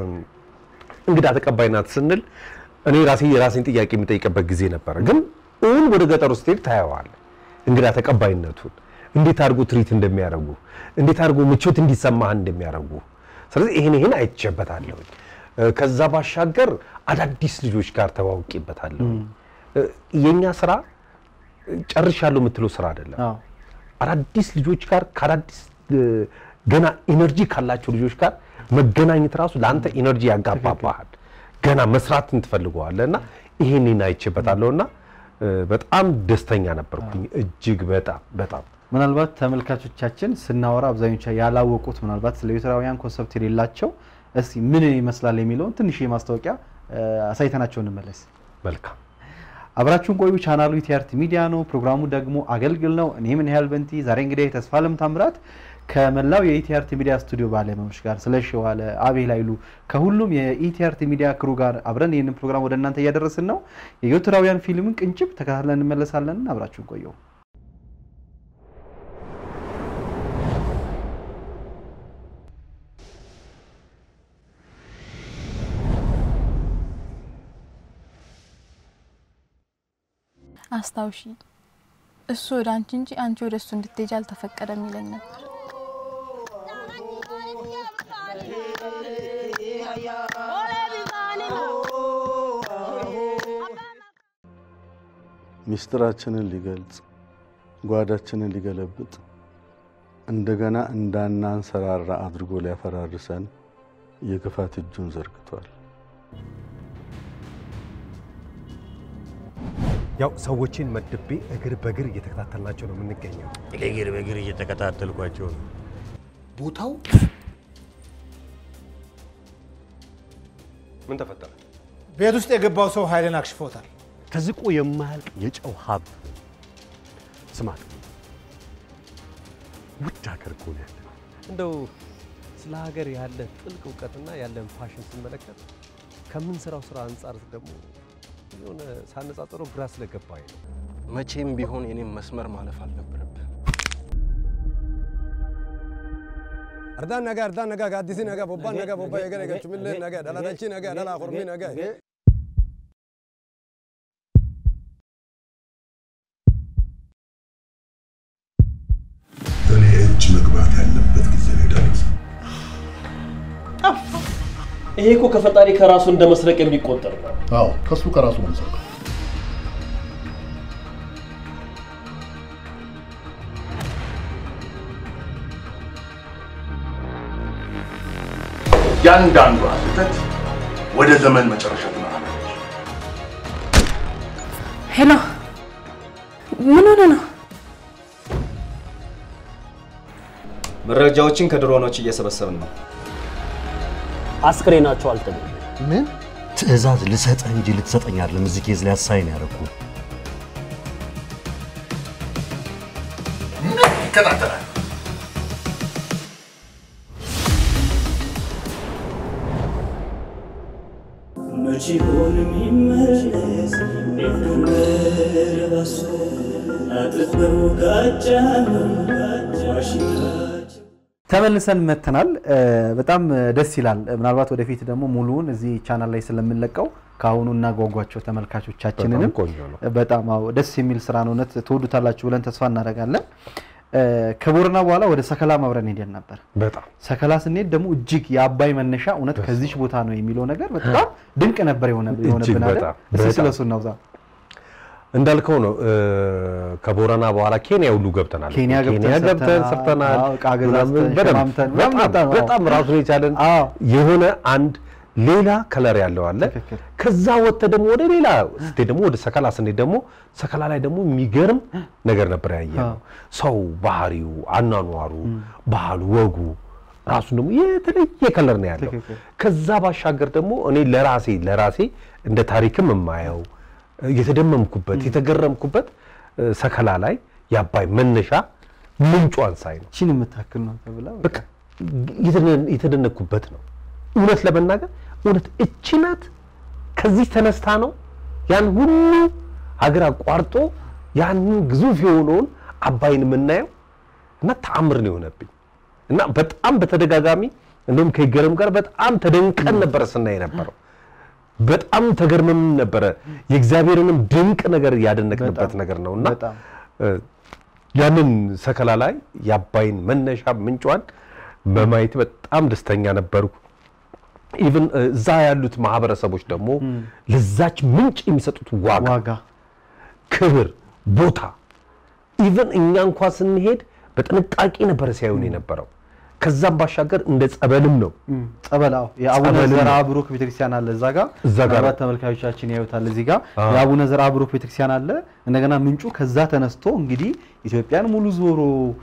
እንግዳ ተቀባይ ናት ስንል እኔ ራሴ የራሴን ጥያቄ የሚጠይቅበት ጊዜ ነበረ። ግን እውን ወደ ገጠሩ ስትሄድ ታየዋል እንግዳ ተቀባይነቱን እንዴት አድርጎ ትሪት እንደሚያደርጉ እንዴት አድርጎ ምቾት እንዲሰማህ እንደሚያደርጉ ስለዚህ ይሄን ይሄን አይቼበታለሁ። ከዛ ባሻገር አዳዲስ ልጆች ጋር ተዋውቄበታለሁ። የኛ ስራ ጨርሻለሁ የምትለው ስራ አይደለም። አዳዲስ ልጆች ጋር ከአዳዲስ ገና ኢነርጂ ካላቸው ልጆች ጋር መገናኘት ራሱ ለአንተ ኢነርጂ ያጋባባሃል። ገና መስራትን ትፈልገዋለህ እና ይሄንን አይቼበታለሁ እና በጣም ደስተኛ ነበርኩኝ። እጅግ በጣም በጣም ምናልባት ተመልካቾቻችን ስናወራ አብዛኞቹ ያላወቁት ምናልባት ስለ ኤርትራውያን ኮንሰፕት የሌላቸው እስቲ ምን ይመስላል የሚለውን ትንሽ የማስታወቂያ አሳይተናቸው እንመለስ። መልካም አብራችሁን ቆዩ። ቻናሉ ኢቲአርቲ ሚዲያ ነው። ፕሮግራሙ ደግሞ አገልግል ነው። እኔ ምን ያህል በንቲ ዛሬ እንግዲህ ተስፋለም ታምራት ከመላው የኢቲአርቲ ሚዲያ ስቱዲዮ ባለሙያዎች ጋር ስለ ሸዋለ አቤል ኃይሉ ከሁሉም የኢቲአርቲ ሚዲያ ክሩ ጋር አብረን ይህንን ፕሮግራም ወደ እናንተ እያደረስን ነው። የኤርትራውያን ፊልምን ቅንጭብ ተከታትለን እንመለሳለን። አብራችሁን ቆየው። አስታውሺ እሱ ወደ አንቺ እንጂ አንቺ ወደ እሱ እንድትሄጂ አልተፈቀደም ይለኝ ነበር። ሚስጥራችንን ሊገልጽ ጓዳችንን ሊገለብጥ እንደገና እንዳናንሰራራ አድርጎ ሊያፈራርሰን የክፋት እጁን ዘርግቷል። ያው ሰዎችን መድቤ እግር በእግር እየተከታተልናቸው ነው የምንገኘው። እግር በእግር እየተከታተልኳቸው ነው። ቦታው ምን ተፈጠረ? ቤት ውስጥ የገባው ሰው ኃይልን አክሽፎታል። ተዝቆ የማያልቅ የጨው ሀብ ስማ፣ ውድ ሀገር እኮ ነው ያለን። እንደው ስለ ሀገር ያለ ጥልቅ እውቀትና ያለን ፋሽን ስመለከት ከምንሰራው ስራ አንጻር ደግሞ የሆነ ሳነጻጽረው ግራ ስለገባኝ ነው። መቼም ቢሆን የኔም መስመር ማለፍ አልነበረብህ። Ardaan nagaa, ardaan nagaa, gaaddisii nagaa, bobbaan nagaa, bobbaa eegale galchumillee nagaa, dhaladachii nagaa, dhalaa kormii nagaa. እኔ እጅ መግባት ያለበት ጊዜ ነው የደረሰው። ይሄ እኮ ከፈጣሪ ከራሱ እንደ መስረቅ የሚቆጠር ነው። አዎ ከሱ ከራሱ ነው የምሰርቀው። ያንዳንዷ ስህተት ወደ ዘመን መጨረሻ ትመራለች። ሄሎ፣ ምን ሆነ ነው? መረጃዎችን ከድሮኖች እየሰበሰብን ነው። አስክሬናቸው አልተገኘም። ምን ትዕዛዝ ልሰጥህ እንጂ ልትሰጠኝ አይደለም። እዚህ ኬዝ ላይ አሳይን ያደረኩ ይከታተላል። መቼ ሆን የሚመለስ የነበረ አጥበው ጋጫ ዋሽንታ ተመልሰን መተናል። በጣም ደስ ይላል። ምናልባት ወደፊት ደግሞ ሙሉውን እዚህ ቻናል ላይ ስለምንለቀው ከአሁኑ እናጓጓቸው ተመልካቾቻችንንም። በጣም ቆንጆ ነው። በጣም አዎ፣ ደስ የሚል ስራ ነው። እውነት ትወዱታላችሁ ብለን ተስፋ እናደርጋለን። ከቦረና በኋላ ወደ ሰከላ አብረን ሄደን ነበር። በጣም ሰከላ ስንሄድ ደግሞ እጅግ የአባይ መነሻ እውነት ከዚች ቦታ ነው የሚለው ነገር በጣም ድንቅ ነበር የሆነ- የሆነብን አይደል? በጣም፣ እስኪ በጣም። ስለሱ እናውዛ። እንዳልከው ነው። ከቦረና በኋላ ኬንያ ሁሉ ገብተናል። ኬንያ ገብተን ገብተን ሰርተናል። ሰርተናል። አዎ፣ ዕቃ ገዛዝተን ምናምን በደንብ ሸማምተን በጣም በጣም አዎ። በጣም ራሱን የቻለን የሆነ አንድ ሌላ ከለር ያለው አለ። ከዛ ወጥተ ደግሞ ወደ ሌላ ስትሄድ ደግሞ ወደ ሰከላ ስንሄድ ደግሞ ሰከላ ላይ ደግሞ የሚገርም ነገር ነበር ያየ ነው። ሰው ባህሪው፣ አኗኗሩ፣ ባህሉ፣ ወጉ ራሱን ደግሞ የተለየ ከለር ነው ያለው። ከዛ ባሻገር ደግሞ እኔ ለራሴ ለራሴ እንደ ታሪክም የማየው የተደመምኩበት የተገረምኩበት እ፣ ሰከላ ላይ የአባይ መነሻ ምንጯን ሳይ ነው። ቺን የምታክል ነው ተብላ በቃ የተደ- የተደነቅኩበት ነው። እውነት ለመናገር እውነት እቺ ናት ከዚህ ተነስታ ነው ያን ሁሉ ሀገር አቋርጦ ያንን ግዙፍ የሆነውን አባይን የምናየው እና ተአምር ነው የሆነብኝ እና በጣም በተደጋጋሚ እንደውም ከይገረም ጋር በጣም ተደንቀን ነበረ ስናይ ነበረው። በጣም ተገርመም ነበረ። የእግዚአብሔርንም ድንቅ ነገር ያደነቅንበት ነገር ነው እና እ፣ ያንን ሰከላ ላይ የአባይን መነሻ ምንጯን በማየት በጣም ደስተኛ ነበርኩ። ኢቭን እዛ ያሉት ማህበረሰቦች ደግሞ ለዛች ምንጭ የሚሰጡት ዋጋ፣ ክብር፣ ቦታ ኢቭን እኛ እንኳ ስንሄድ በጥንቃቄ ነበረ ሲያዩን የነበረው። ከዛም ባሻገር እንደ ጸበልም ነው ጸበል አዎ፣ የአቡነ ጸበልም ዘርአ ነው። ብሩክ ቤተክርስቲያን አለ እዛ ጋር እዛ ጋር ምናልባት ተመልካዮቻችን ያዩታል። እዚህ ጋር አዎ። የአቡነ ዘርአ ብሩክ ቤተክርስቲያን አለ። እንደገና ምንጩ ከዛ ተነስቶ እንግዲህ ኢትዮጵያን ሙሉ ዞሮ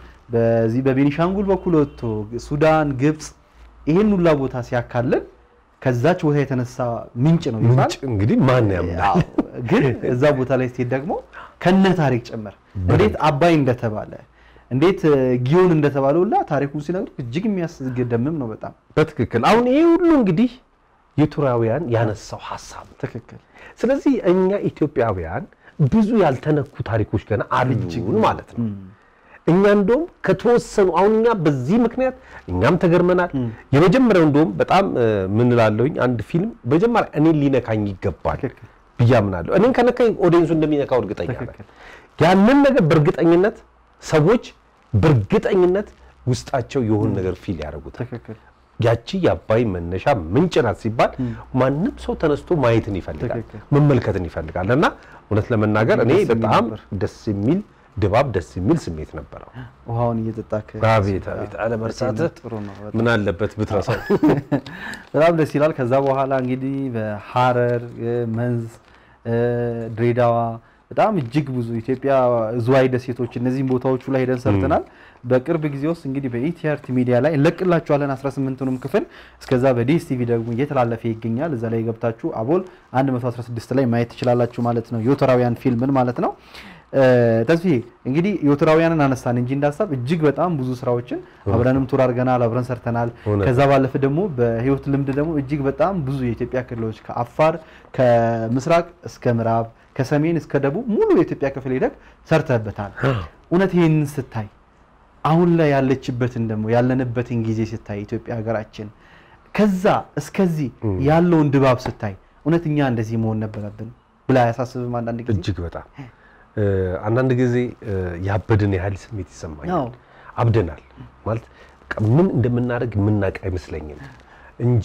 በዚህ በቤኒሻንጉል በኩል ወጥቶ ሱዳን፣ ግብፅ ይህን ሁላ ቦታ ሲያካልል ከዛች ቦታ የተነሳ ምንጭ ነው ይባል ምንጭ እንግዲህ ማን ያምናል? ግን እዛ ቦታ ላይ ስትሄድ ደግሞ ከነ ታሪክ ጭምር እንዴት አባይ እንደተባለ እንዴት እ፣ ጊዮን እንደተባለ ሁላ ታሪኩን ሲነግሩ እጅግ የሚያስገደምም ነው በጣም በትክክል አሁን ይሄ ሁሉ እንግዲህ የቱራውያን ያነሳው ሀሳብ ነው። ትክክል። ስለዚህ እኛ ኢትዮጵያውያን ብዙ ያልተነኩ ታሪኮች ገና አሉን ማለት ነው። እኛ እንደውም ከተወሰኑ አሁን እኛ በዚህ ምክንያት እኛም ተገርመናል። የመጀመሪያው እንደውም በጣም እ፣ ምን እላለሁኝ አንድ ፊልም መጀመሪያ እኔን ሊነካኝ ይገባል ብዬ አምናለሁ። እኔን ከነካኝ ኦዲየንሱ እንደሚነካው እርግጠኛ ነኝ። ያንን ነገር በእርግጠኝነት ሰዎች በእርግጠኝነት ውስጣቸው የሆነ ነገር ፊል ያደርጉታል። ያቺ የአባይ መነሻ ምንጭ ናት ሲባል ማንም ሰው ተነስቶ ማየትን ይፈልጋል፣ መመልከትን ይፈልጋል። እና እውነት ለመናገር እኔ ደስ የሚል በጣም ነበር። ደስ የሚል ድባብ፣ ደስ የሚል ስሜት ነበረው። ውሃውን እየጠጣክ አቤት አቤት አለመርሳትህ ጥሩ ነው በጣም። ምን አለበት ብትረሳው። በጣም ደስ ይላል። ከዛ በኋላ እንግዲህ በሐረር እ፣ መንዝ እ፣ ድሬዳዋ በጣም እጅግ ብዙ ኢትዮጵያ ዝዋይ ደሴቶች እነዚህም ቦታዎቹ ላይ ሄደን ሰርተናል። በቅርብ ጊዜ ውስጥ እንግዲህ በኢቲአርቲ ሚዲያ ላይ እንለቅላችኋለን 18ቱንም ክፍል። እስከዛ በዲኤስ ቲቪ ደግሞ እየተላለፈ ይገኛል። እዛ ላይ ገብታችሁ አቦል 116 ላይ ማየት ትችላላችሁ ማለት ነው። የወተራውያን ፊልምን ማለት ነው። ተስፋዬ እንግዲህ ዮትራውያንን አነሳን እንጂ እንዳሳብ እጅግ በጣም ብዙ ስራዎችን አብረንም ቱር አድርገናል፣ አብረን ሰርተናል። እውነት። ከዛ ባለፈ ደግሞ በህይወት ልምድ ደግሞ እጅግ በጣም ብዙ የኢትዮጵያ ክልሎች ከአፋር ከምስራቅ እስከ ምዕራብ ከሰሜን እስከ ደቡብ ሙሉ የኢትዮጵያ ክፍል ሄደህ ሰርተህበታል። እውነት ይህንን ስታይ አሁን ላይ ያለችበትን ደግሞ ያለንበትን ጊዜ ስታይ ኢትዮጵያ ሀገራችን ከዛ እስከዚህ ያለውን ድባብ ስታይ እውነት እኛ እንደዚህ መሆን ነበረብን ብላ አያሳስብም? አንዳንድ ጊዜ እጅግ በጣም እ፣ አንዳንድ ጊዜ እ፣ ያበድን ያህል ስሜት ይሰማኛል። አዎ። አብደናል ማለት በቃ ምን እንደምናደርግ የምናውቅ አይመስለኝም እንጂ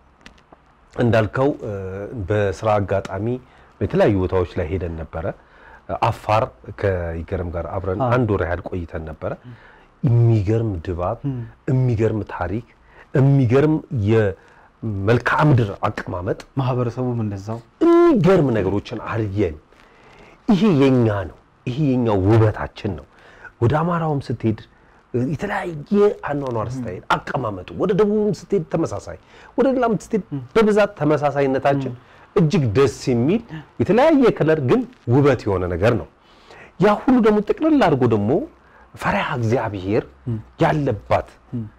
እንዳልከው እ፣ በስራ አጋጣሚ የተለያዩ ቦታዎች ላይ ሄደን ነበረ። አፋር ከይገርም ጋር አብረን አንድ ወር ያህል ቆይተን ነበረ። የሚገርም ድባብ፣ የሚገርም ታሪክ፣ የሚገርም የመልክዓ ምድር አቀማመጥ፣ ማህበረሰቡም እንደዛው የሚገርም ነገሮችን አልየን። ይሄ የኛ ነው። ይሄ የኛ ውበታችን ነው። ወደ አማራውም ስትሄድ የተለያየ አኗኗር ስታይል አቀማመጡ፣ ወደ ደቡብም ስትሄድ ተመሳሳይ፣ ወደ ሌላም ስትሄድ በብዛት ተመሳሳይነታችን እጅግ ደስ የሚል የተለያየ ከለር ግን ውበት የሆነ ነገር ነው። ያ ሁሉ ደግሞ ጥቅልል አድርጎ ደግሞ ፈሪሃ እግዚአብሔር ያለባት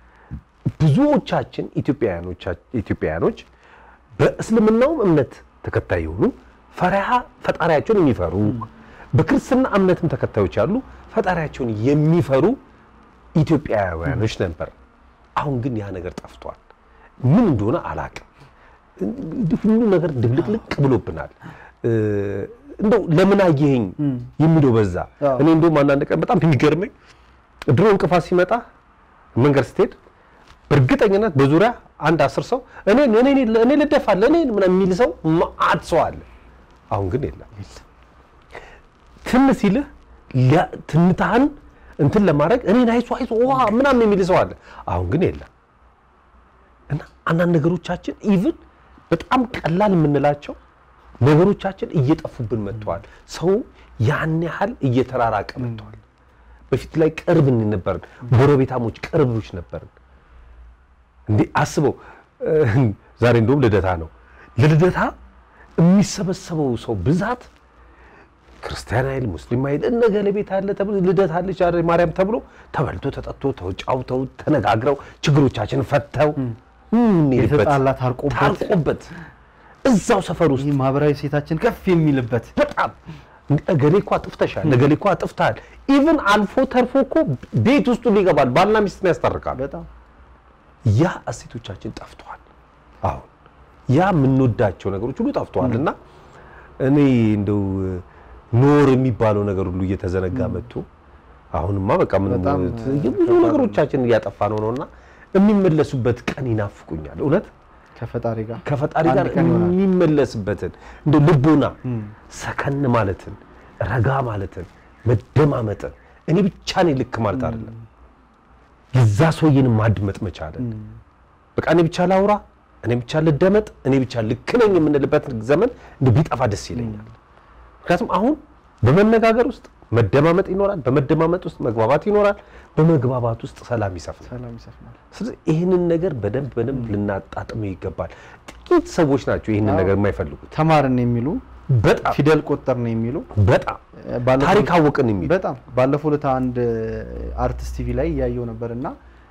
ብዙዎቻችን ኢትዮጵያውያኖቻ- ኢትዮጵያውያኖች በእስልምናውም እምነት ተከታይ የሆኑ ፈሪሃ ፈጣሪያቸውን የሚፈሩ በክርስትና እምነትም ተከታዮች ያሉ ፈጣሪያቸውን የሚፈሩ ኢትዮጵያውያኖች ነበር። አሁን ግን ያ ነገር ጠፍቷል። ምን እንደሆነ አላቅም። ሁሉ ነገር ድብልቅልቅ ብሎብናል። እ፣ እንደው ለምን አየኸኝ የሚለው በዛ። እኔ እንደውም አንዳንድ ቀን በጣም የሚገርመኝ ድሮ እንቅፋት ሲመጣ መንገድ ስትሄድ በእርግጠኝነት በዙሪያ አንድ አስር ሰው እኔ እኔ እኔ ልደፋል እኔ ምናምን የሚል ሰው መዓት ሰው አለ። አሁን ግን የለም። ትን ሲልህ ሊያ- ትንታህን እንትን ለማድረግ እኔን አይዞህ አይዞህ ዋ ምናምን የሚል ሰው አለ። አሁን ግን የለም። እና አንዳንድ ነገሮቻችን ኢቭን በጣም ቀላል የምንላቸው ነገሮቻችን እየጠፉብን መጥተዋል። ሰው ያን ያህል እየተራራቀ መጥተዋል። በፊት ላይ ቅርብ ነበርን፣ ጎረቤታሞች ቅርቦች ነበርን። እንዴ አስበው እ፣ ዛሬ እንደውም ልደታ ነው። ለልደታ የሚሰበሰበው ሰው ብዛት ክርስቲያን አይል ሙስሊም አይል እነገሌ ቤት አለ ተብሎ ልደት አለች ዛሬ ማርያም ተብሎ ተበልቶ ተጠጥቶ ተጫውተው ተነጋግረው ችግሮቻችን ፈተው የምንሄድበት የተጣላ ታርቆበት ታርቆበት እዛው ሰፈር ውስጥ ማህበራዊ ሴታችን ከፍ የሚልበት በጣም እገሌ እኮ አጥፍተሻል፣ እገሌ እኮ አጥፍተሃል። ኢቭን አልፎ ተርፎ እኮ ቤት ውስጡ ይገባል፣ ባልና ሚስትን ያስታርቃል። በጣም ያ እሴቶቻችን ጠፍተዋል። አሁን ያ የምንወዳቸው ነገሮች ሁሉ ጠፍተዋል እና እኔ እንደው ኖር የሚባለው ነገር ሁሉ እየተዘነጋ መጥቶ አሁንማ በቃ ምን በጣም ብዙ ነገሮቻችን እያጠፋ ነው ነውና የሚመለሱበት ቀን ይናፍቁኛል። እውነት ከፈጣሪ ጋር ከፈጣሪ አንድ ጋር ቀን ይሆናል። የሚመለስበትን እንደ ልቦና ሰከን ማለትን ረጋ ማለትን መደማመጥን እኔ ብቻ ነኝ ልክ ማለት አይደለም። የዛ ሰውዬን ማድመጥ መቻለን በቃ እኔ ብቻ ላውራ፣ እኔ ብቻ ልደመጥ፣ እኔ ብቻ ልክ ነኝ የምንልበት ዘመን እንደ ቢጠፋ ደስ ይለኛል። ምክንያቱም አሁን በመነጋገር ውስጥ መደማመጥ ይኖራል፣ በመደማመጥ ውስጥ መግባባት ይኖራል፣ በመግባባት ውስጥ ሰላም ይሰፍናል። ሰላም ይሰፍናል። ስለዚህ ይህንን ነገር በደንብ በደንብ ልናጣጥመው ይገባል። ጥቂት ሰዎች ናቸው ይህንን ነገር የማይፈልጉት። ተማርን የሚሉ በጣም ፊደል ቆጠርን የሚሉ በጣም ባለፈው- ታሪክ አወቅን የሚሉ በጣም ባለፈው ዕለት አንድ አርቲስት ቲቪ ላይ እያየው ነበር እና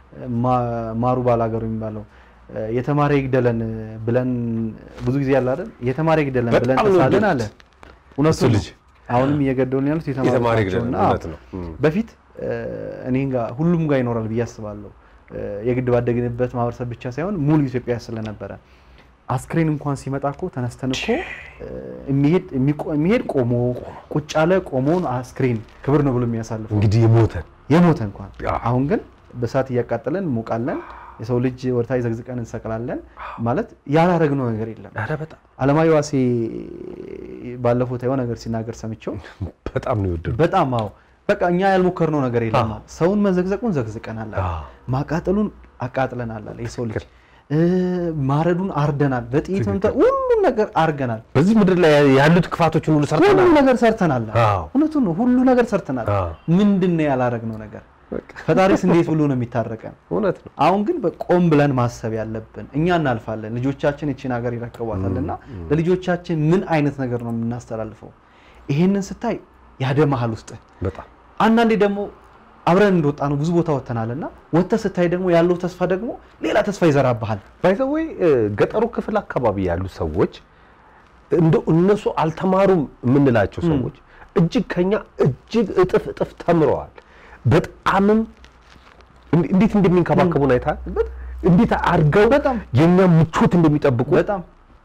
ማ- ማሩ ባላገሩ የሚባለው የተማረ ይግደለን ብለን ብዙ ጊዜ ያለ አይደል የተማረ ይግደለን በጣም ብለን ነው ተሳለን አለ። የወደድኩት። እውነቱ እሱ ነው። ልጅ አሁንም እየገደሉን ያሉት የተማረ የተማረ ይግደለን፣ ናቸውና እውነት ነው። እም። በፊት እኔ ጋር ሁሉም ጋር ይኖራል ብዬ አስባለሁ። የግድ ባደግንበት ማህበረሰብ ብቻ ሳይሆን ሙሉ ኢትዮጵያ ስለነበረ አስክሬን እንኳን ሲመጣ እኮ ተነስተን እኮ የሚሄድ የሚቆ- የሚሄድ ቆሞ ቁጭ ያለ ቆሞን አስክሬን ክብር ነው ብሎ የሚያሳልፍ እንግዲህ የሞተን የሞተ እንኳን አሁን ግን በእሳት እያቃጠለን እንሞቃለን። የሰው ልጅ ወደታች ዘግዝቀን እንሰቅላለን። ማለት ያላረግነው ነገር የለም። ኧረ በጣም አለማየሁ ዋሴ ባለፈው የሆነ ነገር ሲናገር ሰምቼው በጣም ነው የወደድኩት። በጣም አዎ፣ በቃ እኛ ያልሞከርነው ነገር የለም። ሰውን መዘግዘቁን ዘግዝቀናል አለ። ማቃጠሉን አቃጥለናል አለ። የሰው ልጅ እ፣ ማረዱን አርደናል። በጥይት መምታት ሁሉም ነገር አርገናል። በዚህ ምድር ላይ ያሉት ክፋቶችን ሁሉ ሁሉ ሰርተናል። ነገር ሰርተናል። አዎ። እውነቱን ነው። ሁሉ ነገር ሰርተናል። አዎ። ምንድን ነው ያላረግነው ነገር? ፈጣሪስ እንዴት ብሎ ነው የሚታረቀን? እውነት ነው። አሁን ግን በቆም ብለን ማሰብ ያለብን እኛ እናልፋለን፣ ልጆቻችን እቺን ሀገር ይረከቧታል እና ለልጆቻችን ምን አይነት ነገር ነው የምናስተላልፈው? ይሄንን ስታይ ያደማሃል ውስጥ በጣም አንዳንዴ ደግሞ አብረን እንደወጣ ነው ብዙ ቦታ ወጥተናል እና ወጥተህ ስታይ ደግሞ ያለው ተስፋ ደግሞ ሌላ ተስፋ ይዘራብሃል። ባይዘወይ ገጠሩ ክፍል አካባቢ ያሉ ሰዎች እንደው እነሱ አልተማሩም የምንላቸው ሰዎች እጅግ ከኛ እጅግ እጥፍ እጥፍ ተምረዋል። በጣምም እንዲ- እንዴት እንደሚንከባከቡን አይተሃል? እንዴት አድርገው የኛ ምቾት እንደሚጠብቁ በጣም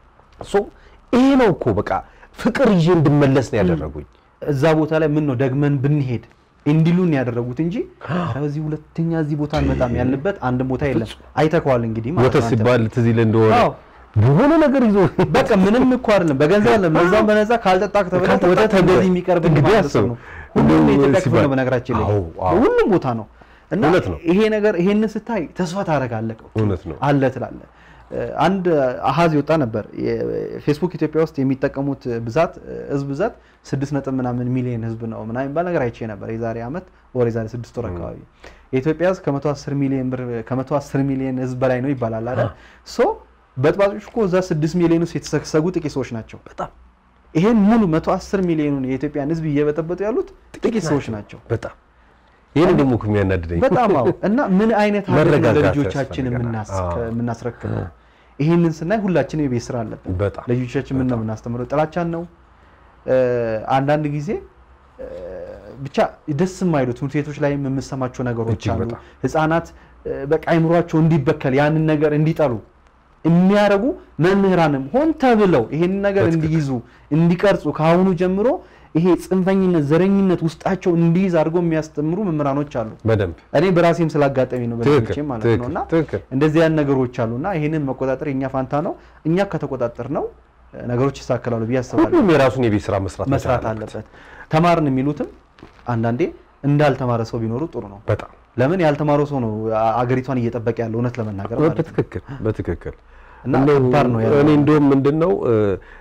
ይሄ ነው እኮ በቃ ፍቅር ይዤ እንድመለስ ነው ያደረጉኝ። እዛ ቦታ ላይ ምን ነው ደግመን ብንሄድ እንዲሉን ያደረጉት እንጂ ኧረ በዚህ ሁለተኛ እዚህ ቦታ እንመጣም ያልንበት አንድም ቦታ የለም። አይተከዋል እንግዲህ ማለት ወተት ነው አንተ። ሲባል ትዝ ይልህ እንደሆነ አዎ። በሆነ ነገር ይዞ በቃ ምንም እኮ አይደለም፣ በገንዘብ አይደለም፣ በዛም በነዛ ካልጠጣክ ተብለህ ካልጠጣክ ወተት እንደዚህ የሚቀርብ እንግዲህ ማህበረሰብ አስብ። ነው። ሁሉም የኢትዮጵያ ክፍል ሲባል- ነው በነገራችን ላይ አዎ፣ አዎ። ሁሉም ቦታ ነው እና እውነት ነው። ይሄ ነገር ይሄንን ስታይ ተስፋ ታደርጋለህ እውነት ነው። አለ ትላለህ። አንድ አሃዝ ይወጣ ነበር። ፌስቡክ ኢትዮጵያ ውስጥ የሚጠቀሙት ብዛት ህዝብ ብዛት ስድስት ነጥብ ምናምን ሚሊዮን ህዝብ ነው ምናምን የሚባል ነገር አይቼ ነበር የዛሬ ዓመት ወር የዛሬ ስድስት ወር አካባቢ የኢትዮጵያ ህዝብ ከመቶ አስር ሚሊዮን ብር ከመቶ አስር ሚሊዮን ህዝብ በላይ ነው ይባላል አይደል? ሶ በጥባጮች እኮ እዛ ስድስት ሚሊዮን ውስጥ የተሰገሰጉ ጥቂት ሰዎች ናቸው። በጣም ይሄን ሙሉ መቶ አስር ሚሊዮኑን የኢትዮጵያን ህዝብ እየበጠበጡ ያሉት ጥቂት ሰዎች ናቸው። በጣም ይህን ደግሞ እኮ የሚያናድደኝ በጣም አዎ። እና ምን አይነት ሀገር ነው መረጋጋት ለልጆቻችን ያስፈልገናል። የምናስ- አዎ። የምናስረክበው? ይህንን ስናይ ሁላችንም የቤት ስራ አለብን። በጣም ለልጆቻችን ምን ነው የምናስተምረው? ጥላቻን ነው? እ፣ አንዳንድ ጊዜ እ፣ ብቻ ደስ የማይሉ ትምህርት ቤቶች ላይ የምሰማቸው ነገሮች እጅግ አሉ። በጣም። ህፃናት እ፣ በቃ አይምሯቸው እንዲበከል ያንን ነገር እንዲጠሉ የሚያደርጉ መምህራንም ሆን ተብለው ይሄንን ነገር እንዲይዙ እንዲቀርጹ ከአሁኑ ጀምሮ ይሄ ጽንፈኝነት፣ ዘረኝነት ውስጣቸው እንዲይዝ አድርገው የሚያስተምሩ መምህራኖች አሉ። በደንብ እኔ በራሴም ስላጋጠሚ ነው ትክክል፣ በልጆቼ ማለት ነው። እና ትክክል። እንደዚህ ያን ነገሮች አሉና ይሄንን መቆጣጠር የኛ ፋንታ ነው። እኛ ከተቆጣጠር ነው ነገሮች ይሳከላሉ ብዬ አስባለሁ። ሁሉም የራሱን የቤት ስራ መስራት መቻል መስራት አለበት። ተማርን የሚሉትም አንዳንዴ እንዳልተማረ ሰው ቢኖሩ ጥሩ ነው። በጣም ለምን ያልተማረው ሰው ነው አገሪቷን እየጠበቀ ያለው እውነት ለመናገር ማለት ነው። በትክክል በትክክል እና እንደው ከባድ ነው ያለው። እኔ እንደውም ምንድን ነው እ፣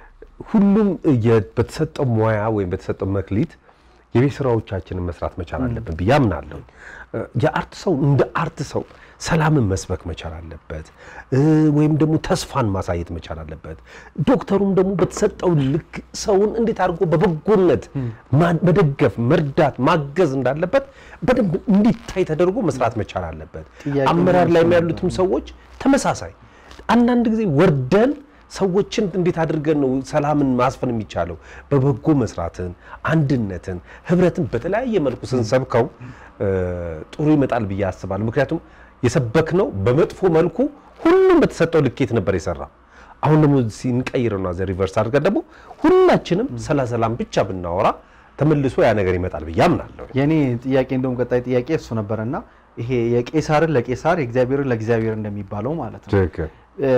ሁሉም የ- በተሰጠው ሙያ ወይም በተሰጠው መክሊት የቤት ስራዎቻችንን መስራት መቻል አለብን ብዬ አምናለሁ። እ፣ የአርት ሰው እንደ አርት ሰው ሰላምን መስበክ መቻል አለበት እ፣ ወይም ደግሞ ተስፋን ማሳየት መቻል አለበት። ዶክተሩም ደግሞ በተሰጠው ልክ ሰውን እንዴት አድርጎ በበጎነት ማ- መደገፍ፣ መርዳት፣ ማገዝ እንዳለበት በደንብ እንዲታይ ተደርጎ መስራት መቻል አለበት። ጥያቄው አመራር ላይ ምንድን ነው? ያሉትም ሰዎች ተመሳሳይ አንዳንድ ጊዜ ወርደን ሰዎችን እንዴት አድርገን ነው ሰላምን ማስፈን የሚቻለው? በበጎ መስራትን፣ አንድነትን፣ ህብረትን በተለያየ መልኩ ስንሰብከው እ፣ ጥሩ ይመጣል ብዬ አስባለሁ። ምክንያቱም የሰበክነው በመጥፎ መልኩ ሁሉም በተሰጠው ልኬት ነበር የሰራ። አሁን ደግሞ ሲንቀይርና ዘ ሪቨርስ አድርገን ደግሞ ሁላችንም ስለ ሰላም ብቻ ብናወራ ተመልሶ ያ ነገር ይመጣል ብዬ አምናለሁ። የኔ ጥያቄ እንደውም ቀጣይ ጥያቄ እሱ ነበረና ይሄ የቄሳርን ለቄሳር የእግዚአብሔርን ለእግዚአብሔር እንደሚባለው ማለት ነው። ትክክል። እ፣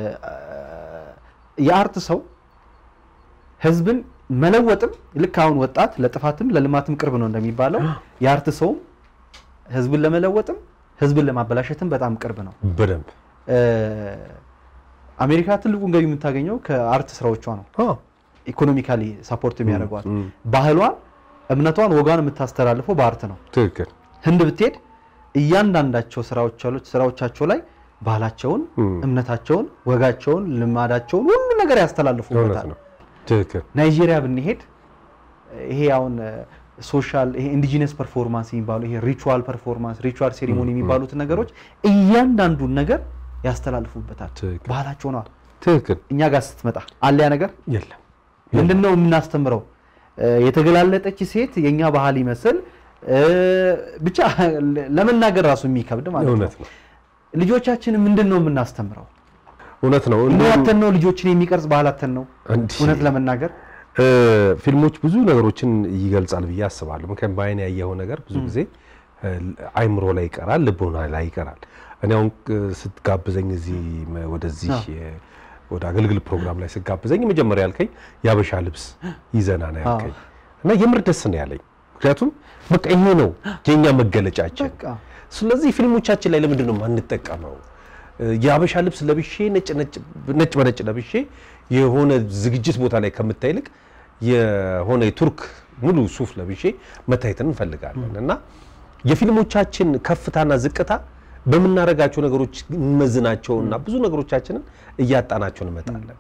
የአርት ሰው ህዝብን መለወጥም ልክ አሁን ወጣት ለጥፋትም ለልማትም ቅርብ ነው እንደሚባለው የአርት ሰውም ህዝብን ለመለወጥም ህዝብን ለማበላሸትም በጣም ቅርብ ነው። በደንብ እ፣ አሜሪካ ትልቁን ገቢ የምታገኘው ከአርት ስራዎቿ ነው። ኢኮኖሚካሊ ሳፖርት የሚያደርጓት ባህሏን፣ እምነቷን፣ ወጓን የምታስተላልፈው በአርት ነው። ትክክል። ህንድ ብትሄድ እያንዳንዳቸው ስራዎች አሉት ስራዎቻቸው ላይ ባህላቸውን፣ እምነታቸውን፣ ወጋቸውን፣ ልማዳቸውን ሁሉ ነገር ያስተላልፉበታል። ትክክል። ናይጄሪያ ብንሄድ ይሄ አሁን ሶሻል ይሄ ኢንዲጂነስ ፐርፎርማንስ የሚባሉ ይሄ ሪቹዋል ፐርፎርማንስ ሪቹዋል ሴሪሞኒ የሚባሉትን ነገሮች እያንዳንዱን ነገር ያስተላልፉበታል። ባህላቸው ነዋ። ትክክል። እኛ ጋር ስትመጣ አለ ያ ነገር የለም። ምንድን ነው የምናስተምረው? የተገላለጠች ሴት የኛ ባህል ይመስል እ፣ ብቻ ለመናገር ራሱ የሚከብድ ማለት ነው። እውነት ነው። ልጆቻችን ምንድን ነው የምናስተምረው? እውነት ነው። ኑሯተን ነው ልጆችን የሚቀርጽ ባህላተን ነው እንዲህ እውነት ለመናገር እ፣ ፊልሞች ብዙ ነገሮችን ይገልጻል ብዬ አስባለሁ። ምክንያቱም በአይን ያየኸው ነገር ብዙ ጊዜ እ፣ አይምሮ ላይ ይቀራል፣ ልቦና ላይ ይቀራል። እኔ አሁን እ፣ ስትጋብዘኝ እዚህ መ- ወደዚህ እ፣ ወደ አገልግል ፕሮግራም ላይ ስትጋብዘኝ መጀመሪያ ያልከኝ የአበሻ ልብስ ይዘና ነው ያልከኝ እና የምር ደስ ነው ያለኝ። ምክንያቱም በቃ ይሄ ነው የኛ መገለጫችን። ስለዚህ ፊልሞቻችን ላይ ለምንድን ነው የማንጠቀመው? እ፣ የአበሻ ልብስ ለብሼ ነጭ ነጭ ነጭ በነጭ ለብሼ የሆነ ዝግጅት ቦታ ላይ ከምታይ ይልቅ የሆነ የቱርክ ሙሉ ሱፍ ለብሼ መታየትን እንፈልጋለን እና የፊልሞቻችን ከፍታና ዝቅታ በምናደርጋቸው ነገሮች እንመዝናቸውና ብዙ ነገሮቻችንን እያጣናቸው እንመጣለን።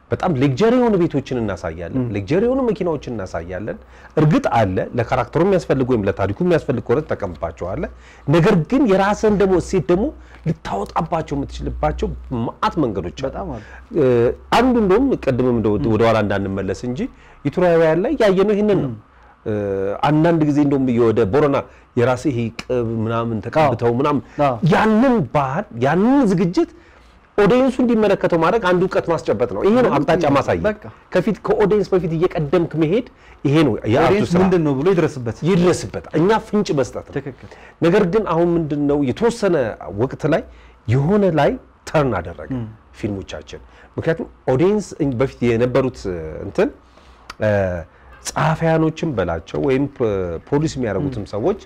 በጣም ሌክጀሪ የሆኑ ቤቶችን እናሳያለን፣ ሌክጀሪ የሆኑ መኪናዎችን እናሳያለን። እርግጥ አለ ለካራክተሩ የሚያስፈልግ ወይም ለታሪኩ የሚያስፈልግ ከሆነ ትጠቀምባቸዋለህ። ነገር ግን የራስን ደግሞ እሴት ደግሞ ልታወጣባቸው የምትችልባቸው ማአት መንገዶች አሉ። እ፣ አንዱ እንደውም ቅድምም እንደው ወደኋላ እንዳንመለስ እንጂ ኢቱራውያን ላይ ያየነው ይህንን ነው። እ፣ አንዳንድ ጊዜ እንደውም ወደ ቦረና የራሴ ይሄ ቅብ ምናምን ተቀብተው ምናምን ያንን ባህል ያንን ዝግጅት ኦዲየንሱ እንዲመለከተው ማድረግ አንዱ እውቀት ማስጨበጥ ነው። ይሄ ነው አቅጣጫ ማሳየት። ከፊት ከኦዲየንስ በፊት እየቀደምክ መሄድ ይሄ ነው የአርቱ ኦዲየንስ ስራ። ምንድን ነው ብሎ ይድረስበት ይድረስበት። እኛ ፍንጭ መስጠት ነው። ነገር ግን አሁን ምንድን ነው የተወሰነ ወቅት ላይ የሆነ ላይ ተርን አደረገ ፊልሞቻችን። ምክንያቱም ኦዲየንስ በፊት የነበሩት እንትን እ፣ ጸሐፊያኖችን በላቸው ወይም ፖሊስ የሚያደርጉትም ሰዎች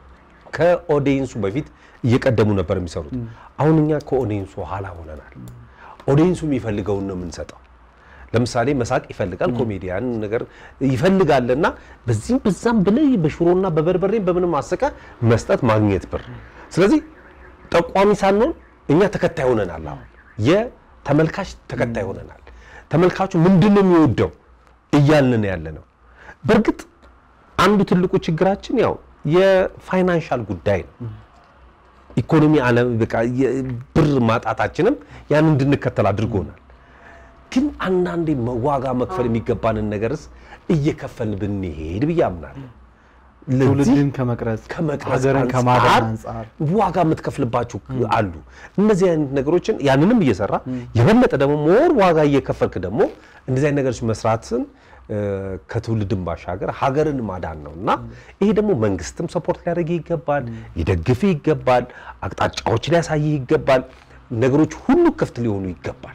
ከኦዲየንሱ በፊት እየቀደሙ ነበር የሚሰሩት። አሁን እኛ ከኦዲየንሱ ኋላ ሆነናል። ኦዲየንሱ የሚፈልገውን ነው የምንሰጠው። ለምሳሌ መሳቅ ይፈልጋል፣ ኮሜዲያን ነገር ይፈልጋልና በዚህም በዛም ብለህ በሽሮና በበርበሬ በምንም አሰቀ መስጠት ማግኘት ብር። ስለዚህ ጠቋሚ ሳንሆን እኛ ተከታይ ሆነናል። አሁን የተመልካች ተከታይ ሆነናል። ተመልካቹ ምንድን ነው የሚወደው እያልን ያለ ነው። በእርግጥ አንዱ ትልቁ ችግራችን ያው የፋይናንሻል ጉዳይ ነው። ኢኮኖሚ አለ በቃ የብር ማጣታችንም ያን እንድንከተል አድርጎናል። ግን አንዳንዴ ዋጋ መክፈል የሚገባንን ነገርስ እየከፈልን ብንሄድ ብዬ አምናለሁ። ትውልድን ከመቅረጽ ከመቅረጽ ሀገርን አንጻር ከማዳን አንጻር ዋጋ የምትከፍልባቸው አሉ። እነዚህ አይነት ነገሮችን ያንንም እየሰራ የበለጠ ደግሞ ሞር ዋጋ እየከፈልክ ደግሞ እንደዚህ አይነት ነገሮች መስራትን እ፣ ከትውልድን ባሻገር ሀገርን ማዳን ነው እና ይሄ ደግሞ መንግስትም ሰፖርት ሊያደርግ ይገባል፣ ሊደግፍ ይገባል፣ አቅጣጫዎች ሊያሳይ ይገባል፣ ነገሮች ሁሉ ክፍት ሊሆኑ ይገባል።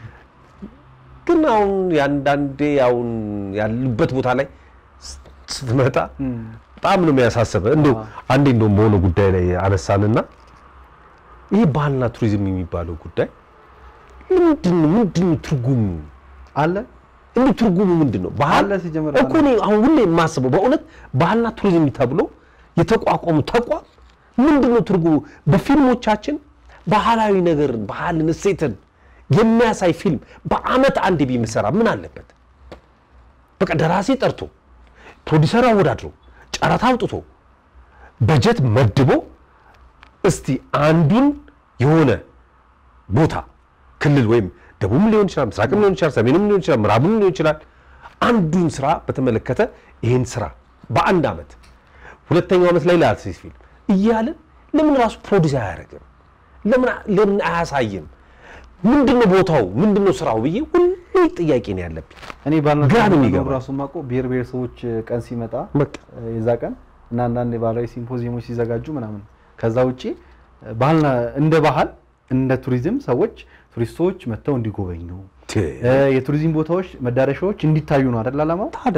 ግን አሁን የአንዳንዴ አሁን ያሉበት ቦታ ላይ ስትመጣ በጣም ነው የሚያሳስበ። እንደው አንዴ እንደውም በሆነ ጉዳይ ላይ አነሳንና ይሄ ባህልና ቱሪዝም የሚባለው ጉዳይ ምንድን ነው ምንድን ነው ትርጉሙ አለ እንዴ ትርጉሙ ምንድን ነው? ባህል አለ ሲጀምር እኮ እኔ አሁን ሁሌ የማስበው በእውነት ባህልና ቱሪዝም ተብሎ የተቋቋሙ ተቋም ምንድን ነው ትርጉሙ? በፊልሞቻችን ባህላዊ ነገርን፣ ባህልን፣ እሴትን የሚያሳይ ፊልም በአመት አንድ ቢምሰራ ምን አለበት? በቃ ደራሲ ጠርቶ ፕሮዲሰር አወዳድሮ ጨረታ አውጥቶ በጀት መድቦ እስቲ አንዱን የሆነ ቦታ ክልል ወይም ደቡብም ሊሆን ይችላል፣ ምስራቅም ሊሆን ይችላል፣ ሰሜንም ሊሆን ይችላል፣ ምዕራብም ሊሆን ይችላል። አንዱን ስራ በተመለከተ ይህን ስራ በአንድ አመት ሁለተኛው አመት ላይ ለአርቲስት ፊልም እያልን ለምን ራሱ ፕሮዲስ አያደርግም? ለምን ለምን አያሳይም? ምንድነው ቦታው? ምንድነው ስራው ብዬ ሁሌ ጥያቄ ነው ያለብኝ። እኔ ባልና ግራ ነው ቱሪዝም የሚገባኝ። ራሱ ማቆ ብሔር ብሔረሰቦች ቀን ሲመጣ የዛ ቀን እና አንዳንድ የባህላዊ ሲምፖዚየሞች ሲዘጋጁ ምናምን ከዛ ውጪ ባህልና እንደ ባህል እንደ ቱሪዝም ሰዎች ቱሪስቶች መጥተው እንዲጎበኙ እ፣ የቱሪዝም ቦታዎች መዳረሻዎች እንዲታዩ ነው አይደል ዓላማው? ታዲያ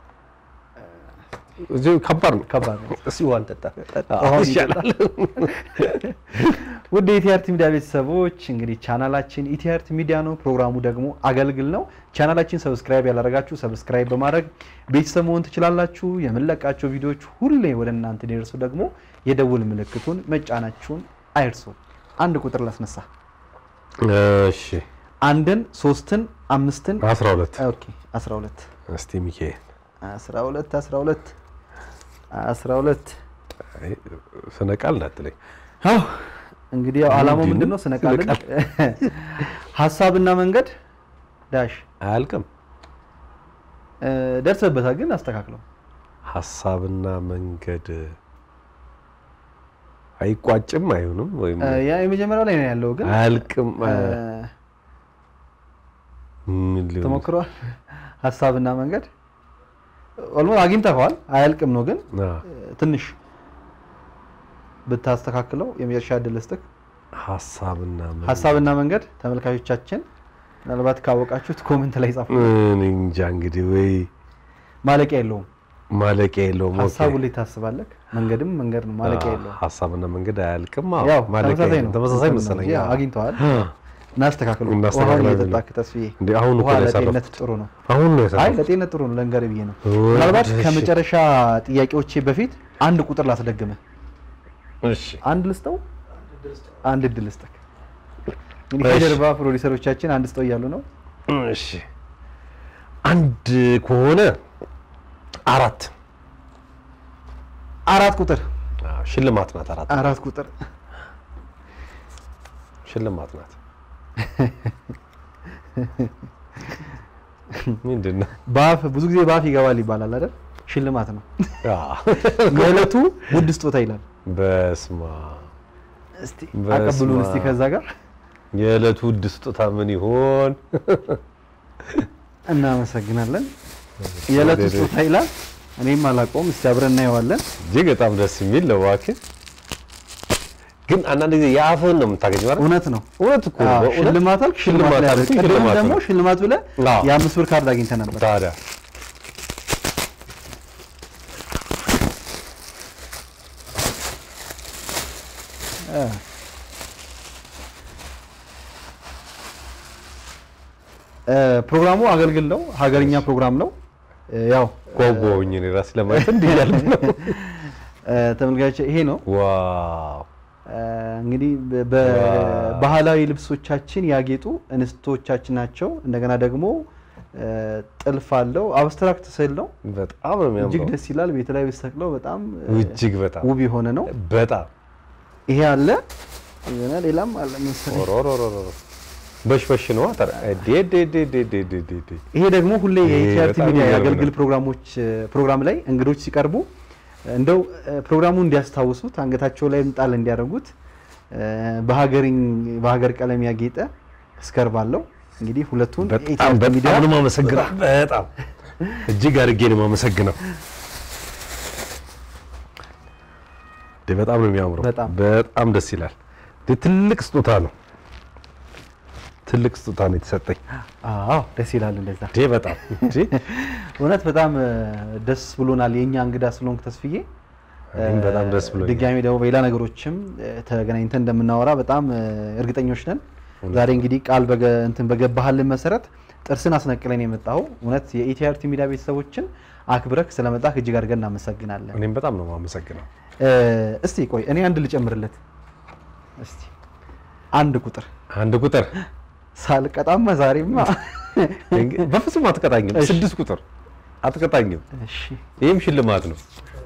እዚህ ከባድ ነው ከባድ ነው። እስኪ ዋን ጠጣ ውሃ ይሻላል። ውድ የኢቲአርቲ ሚዲያ ቤተሰቦች እንግዲህ ቻናላችን ኢቲአርቲ ሚዲያ ነው። ፕሮግራሙ ደግሞ አገልግል ነው። ቻናላችን ሰብስክራይብ ያላደረጋችሁ ሰብስክራይብ በማድረግ ቤተሰብ መሆን ትችላላችሁ። የምንለቃቸው ቪዲዮዎች ሁሌ ወደ እናንተ እንዲደርሱ ደግሞ የደውል ምልክቱን መጫናችሁን አይርሱ። አንድ ቁጥር ላስነሳ። እሺ አንድን፣ ሶስትን፣ አምስትን 12 ኦኬ 12 እስቲ ሚካኤል 12 12 12 ስነ ቃል እንዳትለኝ። አዎ እንግዲህ ያው ዓላማው ምንድን ምንድን ነው? ነው? ስነቃልን ሀሳብና መንገድ ዳሽ አያልቅም። እ፣ ደርሰበታል፣ ግን አስተካክለው። ሀሳብና መንገድ አይቋጭም አይሆንም ወይም እ፣ ያ የመጀመሪያው ላይ ነው ያለው፣ ግን አያልቅም። እ፣ ምን ሊሆን ተሞክሯል። ሀሳብና መንገድ ኦልሞስት አግኝተኸዋል። አያልቅም ነው ግን አ፣ እ፣ ትንሽ ብታስተካክለው የመጨረሻ እድል ልስጥህ። ሀሳብና መንገድ ሀሳብና መንገድ ተመልካቾቻችን ምናልባት ካወቃችሁት ኮሜንት ላይ ጻፉ። እኔ እንጃ እንግዲህ ወይ ማለቂያ የለውም። ማለቂያ የለውም። ኦኬ። ሀሳቡ ላይ ታስባለህ፣ መንገድም መንገድ ነው፣ ማለቂያ አ፣ የለውም። ሀሳብና መንገድ አያልቅም። አዎ፣ ያው ማለቂያ ተመሳሳይ የለውም። ነው። ተመሳሳይ እንትን ነው መሰለኝ። እንጂ አዎ። አግኝተዋል። አ፣ እናስተካክሉ። እናስተካክላለን። ውሃ እየጠጣክ ተስፍዬ፣ እንዴ አሁን እኮ ውሃ ነው ለጤንነት ያሳረፍኩት። ጥሩ ነው። አሁን ነው አይ ያሳረፍኩት። ለጤንነት ጥሩ ነው፣ ለንገር ብዬ ነው። ወይ ምናልባት እሺ። ከመጨረሻ ጥያቄዎቼ በፊት አንድ ቁጥር ላስደግምህ። እሺ አንድ ልስጠው፣ አንድ እድል ልስጠህ። እንግዲህ እሺ። ከጀርባ ፕሮዲሰሮቻችን አንድ ስጠው እያሉ ነው። እሺ አንድ ከሆነ አራት አራት ቁጥር አዎ፣ ሽልማት ናት። አራት አራት ቁጥር ሽልማት ናት። ምንድን ነው? በአፍ ብዙ ጊዜ በአፍ ይገባል ይባላል አይደል? ሽልማት ነው። አዎ። የዕለቱ ውድ ስጦታ ይላል። በስማ እስቲ አቀብሉን እስቲ ከዛ ጋር የዕለቱ ውድ ስጦታ ምን ይሆን? እናመሰግናለን። የዕለቱ ስጦታ ይላል። እኔም አላውቀውም። እስቲ አብረን እናየዋለን። እጅግ በጣም ደስ የሚል ነው። እባክህ ግን አንዳንድ ጊዜ የአፍህን ነው የምታገኘው አይደል? እውነት ነው። እውነት እኮ ነው። አዎ፣ በእውነት ሽልማት አልክ፣ ሽልማት ላይ ሽልማት አለ። አልኩኝ፣ ቅድም ሽልማት ደግሞ ነው። ሽልማት ብለህ አዎ። የአምስት ብር ካርድ አግኝተህ ነበር። ታዲያ እ፣ ፕሮግራሙ አገልግል ነው፣ ሀገርኛ ፕሮግራም ነው። እ፣ ያው ጓጓሁኝ እኔ ራሴ ለማየት እንዲህ እያልኩ ነው። እ፣ ተመልካቾች ይሄ ነው ዋው እ፣ እንግዲህ በ- በባህላዊ ልብሶቻችን ያጌጡ እንስቶቻችን ናቸው። እንደገና ደግሞ እ፣ ጥልፍ አለው። አብስትራክት ስዕል ነው። በጣም ነው እጅግ የሚያምረው። ደስ ይላል። ቤት ላይ ብትሰቅለው በጣም እ፣ እጅግ በጣም ውብ የሆነ ነው። በጣም ይሄ አለ የሆነ ሌላም አለ መሰለኝ። ኦሮሮሮሮ በሽበሽ ነው አተር ዴ ዴ ዴ ዴ ዴ ዴ ዴ ዴ ይሄ ደግሞ ሁሌ ይሄ የኢቲአርቲ በጣም ሚዲያ የሚገርም የአገልግል ነው። ፕሮግራሞች ፕሮግራም ላይ እንግዶች ሲቀርቡ እንደው እ፣ ፕሮግራሙን እንዲያስታውሱት አንገታቸው ላይ ጣል እንዲያደርጉት እ፣ በሀገርኝ በሀገር ቀለም ያጌጠ ስከርብ አለው። እንግዲህ ሁለቱን በጣም የኢቲአርቲ ሚዲያ በጣም ነው የማመሰግነው። በጣም እጅግ አድርጌ ነው የማመሰግነው። እንዴ በጣም ነው የሚያምረው። በጣም በጣም ደስ ይላል። እንዴ ትልቅ ስጦታ ነው። ትልቅ ስጦታ ነው የተሰጠኝ። አዎ ደስ ይላል እንደዛ። እንዴ በጣም እንዴ እውነት በጣም እ፣ ደስ ብሎናል። የእኛ እንግዳ ስለሆንክ ተስፍዬ እኔም እ፣ በጣም ደስ ብሎኛል። ድጋሚ ደግሞ በሌላ ነገሮችም እ፣ ተገናኝተን እንደምናወራ በጣም እ፣ እርግጠኞች ነን። ዛሬ እንግዲህ ቃል በገ እንትን በገባህልን መሰረት ጥርስን አስነቅለን የመጣው እውነት የኢቲአርቲ ሚዲያ ቤተሰቦችን አክብረክ ስለመጣህ እጅግ አድርገን እናመሰግናለን። እኔም በጣም ነው የማመሰግነው። እ፣ እስቲ ቆይ እኔ አንድ ልጨምርለት። እስቲ አንድ ቁጥር አንድ ቁጥር ሳልቀጣማ ዛሬማ እንግ- በፍጹም አትቀጣኝም። እሺ። ስድስት ቁጥር አትቀጣኝም። እሺ ይህም ሽልማት ነው።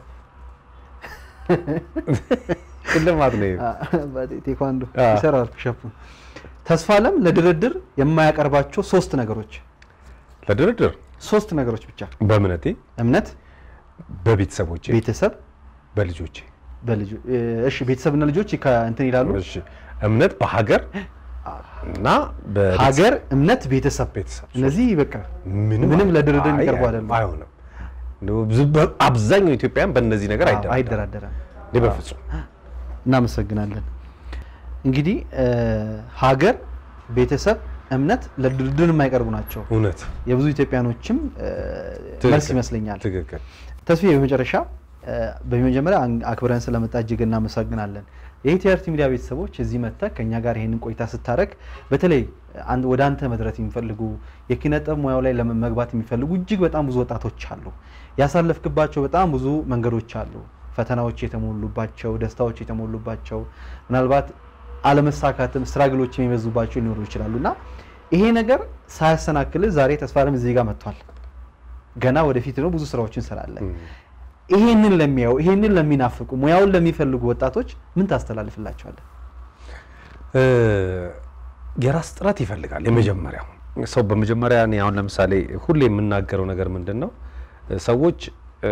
ሽልማት ነው። ይሄ። ቴኳንዶ አ። ይሰራል ፑሸፑን። ተስፋ አለም ለድርድር የማያቀርባቸው ሶስት ነገሮች ለድርድር ሶስት ነገሮች ብቻ በእምነቴ፣ እምነት፣ በቤተሰቦቼ፣ ቤተሰብ፣ በልጆቼ በልጁ እሺ ቤተሰብና ልጆች ከእንትን ይላሉ። እሺ እምነት በሀገር እና በቤተሰብ- ሀገር፣ እምነት፣ ቤተሰብ ቤተሰብ እነዚህ በቃ ምንም ምንም ለድርድር አይ- የሚቀርቡ አይ- አይደሉም። አይሆንም። እንደው ብዙ- በ- አብዛኛው ኢትዮጵያውያን በእነዚህ ነገር አዎ፣ አይደራደርም። አይደራደረም። እኔ በፍጹም እናመሰግናለን። እንግዲህ እ፣ ሀገር፣ ቤተሰብ፣ እምነት ለድርድር የማይቀርቡ ናቸው። እውነት የብዙ ኢትዮጵያኖችም እ፣ ትክክል፣ መልስ ይመስለኛል። ትክክል። ተስፋዬ በመጨረሻ እ፣ በመጀመሪያ አን- አክብረን ስለመጣ እጅግ እናመሰግናለን። የኢቲአርቲ ሚዲያ ቤተሰቦች እዚህ መጥተህ ከእኛ ጋር ይህንን ቆይታ ስታደርግ በተለይ አን- ወደ አንተ መድረስ የሚፈልጉ የኪነ ጥበብ ሙያው ላይ ለመ- መግባት የሚፈልጉ እጅግ በጣም ብዙ ወጣቶች አሉ። ያሳለፍክባቸው በጣም ብዙ መንገዶች አሉ። ፈተናዎች የተሞሉባቸው፣ ደስታዎች የተሞሉባቸው፣ ምናልባት አለመሳካትም ስትራግሎች የሚበዙባቸው ሊኖሩ ይችላሉ እና ይሄ ነገር ሳያሰናክልህ ዛሬ ተስፋ አለም እዚህ ጋር መጥቷል። ገና ወደፊት ነው ብዙ ስራዎችን እንሰራለን። ይሄንን ለሚያዩ ይሄንን ለሚናፍቁ ሙያውን ለሚፈልጉ ወጣቶች ምን ታስተላልፍላቸዋለህ? እ፣ የራስ ጥረት ይፈልጋል። የመጀመሪያው ሰው በመጀመሪያ እኔ አሁን ለምሳሌ ሁሌ የምናገረው ነገር ምንድን ነው፣ ሰዎች እ፣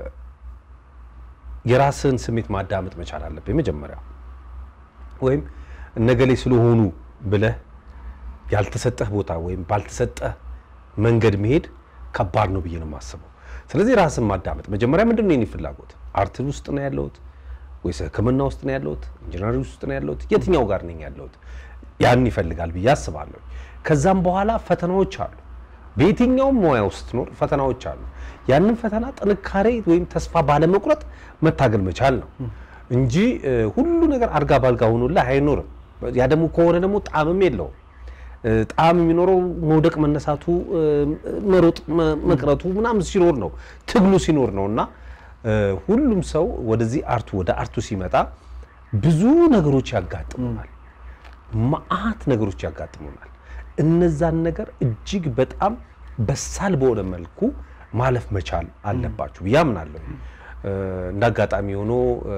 የራስህን ስሜት ማዳመጥ መቻል አለብህ። የመጀመሪያው ወይም እነገሌ ስለሆኑ ብለህ ያልተሰጠህ ቦታ ወይም ባልተሰጠህ መንገድ መሄድ ከባድ ነው ብዬ ነው የማስበው። ስለዚህ ራስን ማዳመጥ መጀመሪያ ምንድን ነው የኔ ፍላጎት? አርት ውስጥ ነው ያለሁት ወይስ ሕክምና ውስጥ ነው ያለሁት? ኢንጂነሪንግ ውስጥ ነው ያለሁት? የትኛው ጋር ነኝ ያለሁት? ያን ይፈልጋል ብዬ አስባለሁ። ከዛም በኋላ ፈተናዎች አሉ። በየትኛውም ሙያ ውስጥ ስትኖር ፈተናዎች አሉ። ያንን ፈተና ጥንካሬ ወይም ተስፋ ባለመቁረጥ መታገል መቻል ነው እንጂ እ፣ ሁሉ ነገር አልጋ ባልጋ ሆኖልህ አይኖርም። ያ ደግሞ ከሆነ ደግሞ ጣዕምም የለውም። እ፣ ጣዕም የሚኖረው መውደቅ፣ መነሳቱ፣ እ፣ መሮጥ፣ መ- መቅረቱ ምናምን ሲኖር ነው፣ ትግሉ ሲኖር ነው እና እ፣ ሁሉም ሰው ወደዚህ አርቱ ወደ አርቱ ሲመጣ ብዙ ነገሮች ያጋጥሙናል። መዓት ነገሮች ያጋጥሙናል። እነዛን ነገር እጅግ በጣም በሳል በሆነ መልኩ ማለፍ መቻል አለባችሁ ብዬ አምናለሁ። እ፣ እንደ አጋጣሚ ሆኖ እ፣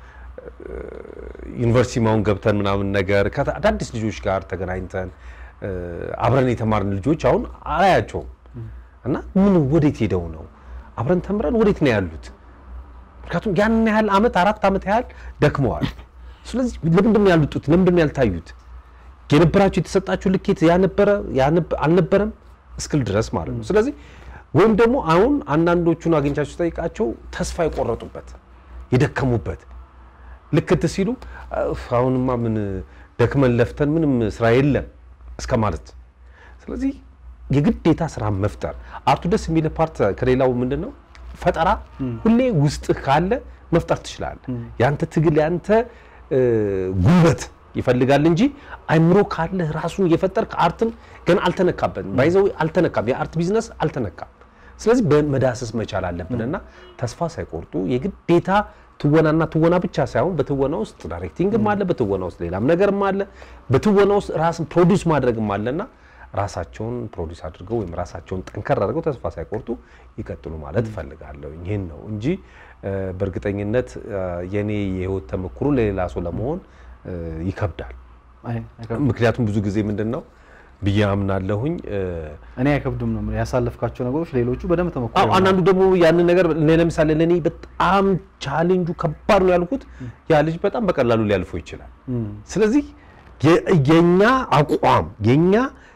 ዩኒቨርሲቲ ማሁን ገብተን ምናምን ነገር ከአዳዲስ ልጆች ጋር ተገናኝተን እ፣ አብረን የተማርን ልጆች አሁን አያቸውም እና ምን ወዴት ሄደው ነው አብረን ተምረን ወዴት ነው ያሉት? ምክንያቱም ያን ያህል አመት አራት አመት ያህል ደክመዋል። ስለዚህ ለምንድን ነው ያልወጡት? ለምንድን ነው ያልታዩት? የነበራቸው የተሰጣቸው ልኬት ያነበረ አልነበረም እስክል ድረስ ማለት ነው። ስለዚህ ወይም ደግሞ አሁን አንዳንዶቹን አግኝቻችሁ ጠይቃቸው ተስፋ የቆረጡበት የደከሙበት ልክት ሲሉ "እፍ፣ አሁንማ ምን ደክመን ለፍተን ምንም ስራ የለም እስከ ማለት ስለዚህ የግዴታ ስራ መፍጠር አርቱ ደስ የሚል ፓርት ከሌላው ምንድን ነው ፈጠራ ሁሌ ውስጥህ ካለ መፍጠር ትችላለህ። ያንተ ትግል ያንተ እ፣ ጉልበት ይፈልጋል እንጂ አይምሮ ካለህ ራሱን እየፈጠርክ አርትን ገና አልተነካበትም። ባይዘው አልተነካም። የአርት ቢዝነስ አልተነካም። ስለዚህ በመዳሰስ መቻል አለብን እና ተስፋ ሳይቆርጡ የግዴታ ትወናና ትወና ብቻ ሳይሆን በትወና ውስጥ ዳይሬክቲንግም አለ፣ በትወና ውስጥ ሌላም ነገርም አለ፣ በትወና ውስጥ ራስን ፕሮዲውስ ማድረግም አለና ራሳቸውን ፕሮዲውስ አድርገው ወይም ራሳቸውን ጠንከር አድርገው ተስፋ ሳይቆርጡ ይቀጥሉ ማለት እፈልጋለሁ። ይህን ነው እንጂ እ፣ በእርግጠኝነት እ፣ የኔ የህይወት ተሞክሮ ለሌላ ሰው ለመሆን እ፣ ይከብዳል። አይ፣ አይከብድም። ምክንያቱም ብዙ ጊዜ ምንድን ነው ብዬ አምናለሁኝ እ፣ እኔ አይከብዱም ነው የምልህ። ያሳለፍካቸው ነገሮች ሌሎቹ በደንብ ተሞክሮ አዎ አንዳንዱ ደግሞ ያንን ነገር እኔ ለምሳሌ ለእኔ በጣም ቻሌንጁ ከባድ ነው ያልኩት ያ ልጅ በጣም በቀላሉ ሊያልፈው ይችላል። ስለዚህ የ- የኛ አቋም የኛ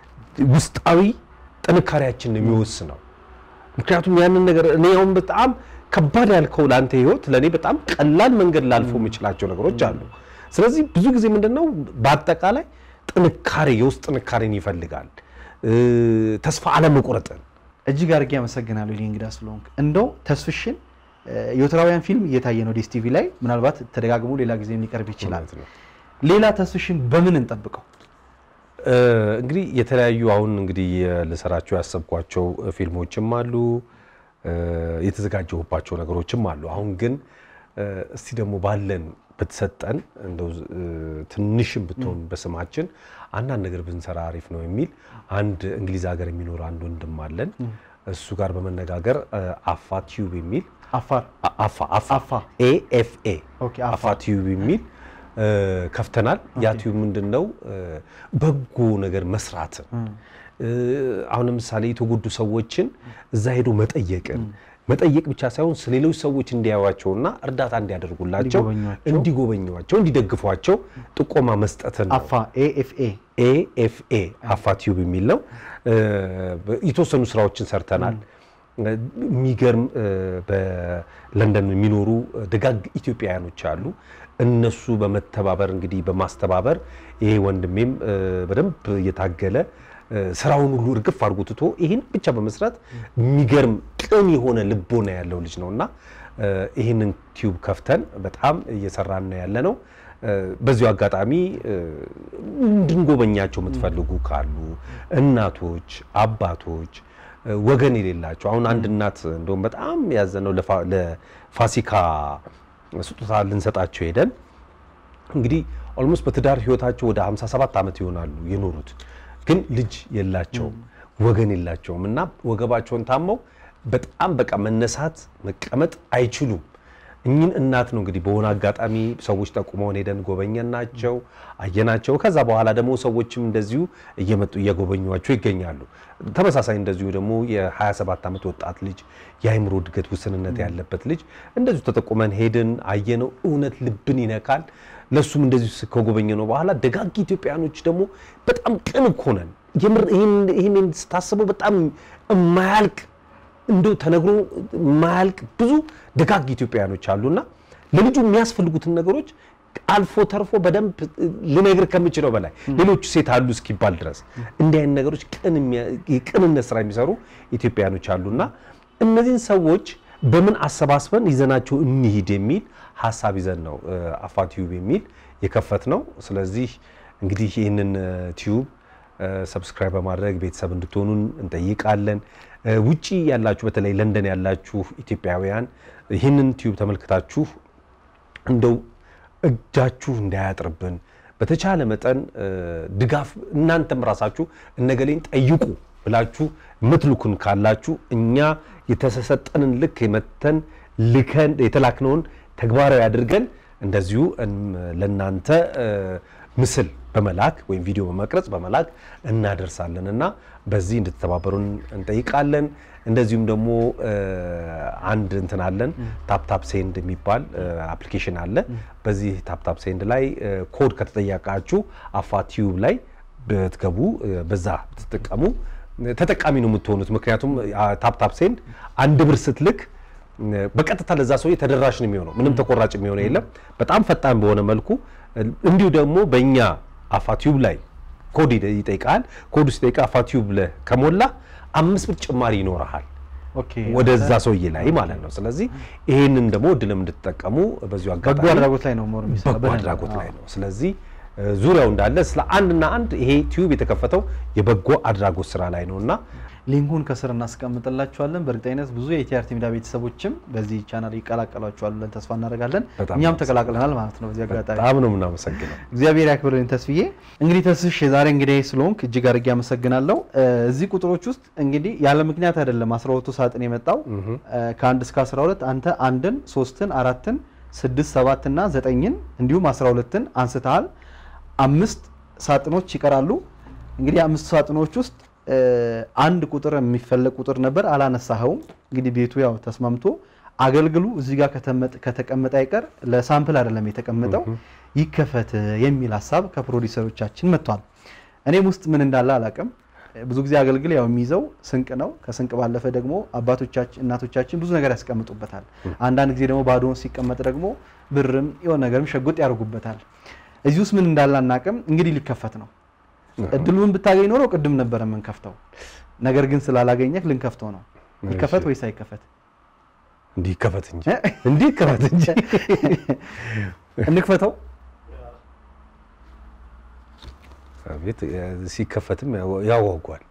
ውስጣዊ ጥንካሬያችን ነው የሚወስነው። ምክንያቱም ያንን ነገር እኔ አሁን በጣም ከባድ ያልከው ለአንተ ህይወት ለእኔ በጣም ቀላል መንገድ ላልፈው የምችላቸው ነገሮች አሉ። ስለዚህ ብዙ ጊዜ ምንድን ነው በአጠቃላይ ጥንካሬ የውስጥ ጥንካሬን ይፈልጋል፣ እ፣ ተስፋ አለመቁረጥን እጅግ አድርጌ አመሰግናለሁ የኔ እንግዳ ስለሆንክ። እንደው ተስፍሽን እ፣ የወትራውያን ፊልም እየታየ ነው ዴስ ቲቪ ላይ ምናልባት ተደጋግሞ ሌላ ጊዜ ሊቀርብ ይችላል። ሌላ ተስፍሽን በምን እንጠብቀው? እ፣ እንግዲህ የተለያዩ አሁን እንግዲህ ልሰራቸው ያሰብኳቸው ፊልሞችም አሉ እ፣ የተዘጋጀሁባቸው ነገሮችም አሉ። አሁን ግን እ፣ እስቲ ደግሞ ባለን ብትሰጠን እንደው እ፣ ትንሽም ብትሆን በስማችን አንዳንድ ነገር ብንሰራ አሪፍ ነው የሚል አንድ እንግሊዝ ሀገር የሚኖር አንድ ወንድም አለን። እሱ ጋር በመነጋገር እ፣ አፋ ቲዩብ የሚል አፋር አፋ አፋ ኤኤፍኤ ኦኬ፣ አፋ ቲዩብ የሚል እ፣ ከፍተናል። ያ ቲዩብ ምንድን ነው እ፣ በጎ ነገር መስራትን እ፣ አሁን ለምሳሌ የተጎዱ ሰዎችን እዛ ሄዶ መጠየቅን መጠየቅ ብቻ ሳይሆን ስለሌሎች ሰዎች እንዲያዩዋቸውና እርዳታ እንዲያደርጉላቸው እንዲጎበኟቸው፣ እንዲጎበኟቸው እንዲደግፏቸው ጥቆማ መስጠትን ነው። አፋ ኤኤፍኤ ኤኤፍኤ አፋ ቲዩብ የሚል ነው። እ፣ የተወሰኑ ስራዎችን ሰርተናል። የሚገርም እ፣ በለንደን የሚኖሩ ደጋግ ኢትዮጵያውያኖች አሉ። እነሱ በመተባበር እንግዲህ በማስተባበር ይሄ ወንድሜም እ፣ በደንብ እየታገለ እ፣ ስራውን ሁሉ እርግፍ አድርጎ ትቶ ይህን ብቻ በመስራት የሚገርም ቅን የሆነ ልቦና ያለው ልጅ ነው እና እ፣ ይህንን ቲዩብ ከፍተን በጣም እየሰራን ነው ያለ ነው። እ፣ በዚሁ አጋጣሚ እ፣ እንድንጎበኛቸው የምትፈልጉ ካሉ እናቶች፣ አባቶች እ፣ ወገን የሌላቸው አሁን አንድ እናት እንደውም በጣም ያዘነው ለፋ- ለፋሲካ ስጦታ ልንሰጣቸው ሄደን እንግዲህ ኦልሞስት በትዳር ህይወታቸው ወደ 57 ዓመት ይሆናሉ የኖሩት፣ ግን ልጅ የላቸውም፣ ወገን የላቸውም እና ወገባቸውን ታመው በጣም በቃ መነሳት መቀመጥ አይችሉም። እኚህን እናት ነው እንግዲህ በሆነ አጋጣሚ ሰዎች ጠቁመውን ሄደን ጎበኘናቸው፣ አየናቸው። ከዛ በኋላ ደግሞ ሰዎችም እንደዚሁ እየመጡ እየጎበኟቸው ይገኛሉ። ተመሳሳይ እንደዚሁ ደግሞ የ27 ዓመት ወጣት ልጅ የአይምሮ እድገት ውስንነት ያለበት ልጅ እንደዚሁ ተጠቁመን ሄድን፣ አየነው። እውነት ልብን ይነካል። ለሱም እንደዚሁ ከጎበኘ ነው በኋላ ደጋግ ኢትዮጵያኖች ደግሞ በጣም ቅን እኮ ነን። የምር ይህን- ይህንን ስታስበው በጣም የማያልቅ እንደው ተነግሮ የማያልቅ ብዙ ደጋግ ኢትዮጵያውያኖች አሉና ለልጁ የሚያስፈልጉትን ነገሮች አልፎ ተርፎ በደንብ ልነግር ከምችለው በላይ ሌሎቹ ሴት አሉ እስኪባል ድረስ እንዲህ አይነት ነገሮች ቅን የሚያ- የቅንነት ስራ የሚሰሩ ኢትዮጵያውያኖች አሉና እነዚህን ሰዎች በምን አሰባስበን ይዘናቸው እንሂድ የሚል ሀሳብ ይዘን ነው እ፣ አፋ ቲዩብ የሚል የከፈት ነው። ስለዚህ እንግዲህ ይህንን እ፣ ቲዩብ እ፣ ሰብስክራይብ በማድረግ ቤተሰብ እንድትሆኑን እንጠይቃለን። እ፣ ውጪ ያላችሁ በተለይ ለንደን ያላችሁ ኢትዮጵያውያን ይህንን ቲዩብ ተመልክታችሁ እንደው እጃችሁ እንዳያጥርብን በተቻለ መጠን እ፣ ድጋፍ እናንተም ራሳችሁ እነገሌን ጠይቁ ብላችሁ የምትልኩን ካላችሁ እኛ የተሰጠንን ልክ የመተን ልከን የተላክነውን ተግባራዊ አድርገን እንደዚሁ እም- ለእናንተ እ፣ ምስል በመላክ ወይም ቪዲዮ በመቅረጽ በመላክ እናደርሳለን እና በዚህ እንድትተባበሩን እንጠይቃለን። እንደዚሁም ደግሞ እ፣ አንድ እንትን አለን ታፕታፕ ሴንድ የሚባል አፕሊኬሽን አለ። በዚህ ታፕታፕ ሴንድ ላይ እ፣ ኮድ ከተጠየቃችሁ አፋ ቲዩብ ላይ ብትገቡ እ፣ በዛ ብትጠቀሙ እ፣ ተጠቃሚ ነው የምትሆኑት። ምክንያቱም ታፕታፕ ሴንድ አንድ ብር ስትልክ እ፣ በቀጥታ ለዛ ሰውዬ ተደራሽ ነው የሚሆነው። ምንም ተቆራጭ የሚሆነው የለም። በጣም ፈጣን በሆነ መልኩ እ፣ እንዲሁ ደግሞ በእኛ አፋ ቲዩብ ላይ ኮድ ይጠ- ይጠይቃል። ኮዱ ሲጠይቅ አፋ ቲዩብ ብለህ ከሞላ አምስት ብር ጭማሪ ይኖርሃል ኦኬ ወደዛ ሰውዬ ላይ ማለት ነው። ስለዚህ ይህንን ደግሞ እድልም እንድትጠቀሙ በዚሁ በጎ አጋጣሚ አድራጎት ላይ ነው ሞር የሚሰራው በጎ አድራጎት ላይ ነው። ስለዚህ እ፣ ዙሪያው እንዳለ ስለ አንድና አንድ ይሄ ቲዩብ የተከፈተው የበጎ አድራጎት ስራ ላይ ነው እና ሊንኩን ከስር እናስቀምጥላችኋለን። በእርግጠኝነት ብዙ የኢቲአርቲ ሚዲያ ቤተሰቦችም በዚህ ቻናል ይቀላቀሏችኋል ብለን ተስፋ እናደርጋለን። በጣም እኛም ተቀላቅለናል ማለት ነው። በዚህ አጋጣሚ በጣም ነው የምናመሰግነው። እግዚአብሔር ያክብርልን ተስፍዬ። እንግዲህ ተስሽ የዛሬ እንግዲህ ስለሆንክ እጅግ አድርጌ አመሰግናለሁ። እ፣ እዚህ ቁጥሮች ውስጥ እንግዲህ ያለ ምክንያት አይደለም 12ቱ ሳጥን የመጣው እ፣ ከአንድ እስከ 12 አንተ አንድን፣ ሶስትን፣ አራትን፣ ስድስት፣ ሰባት እና ዘጠኝን እንዲሁም 12ን አንስተሃል። አምስት ሳጥኖች ይቀራሉ። እንግዲህ አምስት ሳጥኖች ውስጥ እ፣ አንድ ቁጥር የሚፈለግ ቁጥር ነበር፣ አላነሳኸውም። እንግዲህ ቤቱ ያው ተስማምቶ አገልግሉ እዚህ ጋር ከተመጠ- ከተቀመጠ አይቀር ለሳምፕል አይደለም የተቀመጠው ይከፈት የሚል ሀሳብ ከፕሮዲሰሮቻችን መጥቷል። እኔም ውስጥ ምን እንዳለ አላውቅም። ብዙ ጊዜ አገልግል ያው የሚይዘው ስንቅ ነው። ከስንቅ ባለፈ ደግሞ አባቶቻችን እናቶቻችን ብዙ ነገር ያስቀምጡበታል። አንዳንድ ጊዜ ደግሞ ባዶውን ሲቀመጥ ደግሞ ብርም የሆነ ነገርም ሸጉጥ ያደርጉበታል። እዚህ ውስጥ ምን እንዳለ አናውቅም። እንግዲህ ሊከፈት ነው። እድሉን ብታገኝ ኖሮ ቅድም ነበረ የምንከፍተው። ነገር ግን ስላላገኘህ ልንከፍተው ነው። ይከፈት ወይስ አይከፈት? እንዲህ ይከፈት እንጂ እንዲህ ይከፈት እንጂ እንክፈተው። ቤት ሲከፈትም ያው- ያዋጓል።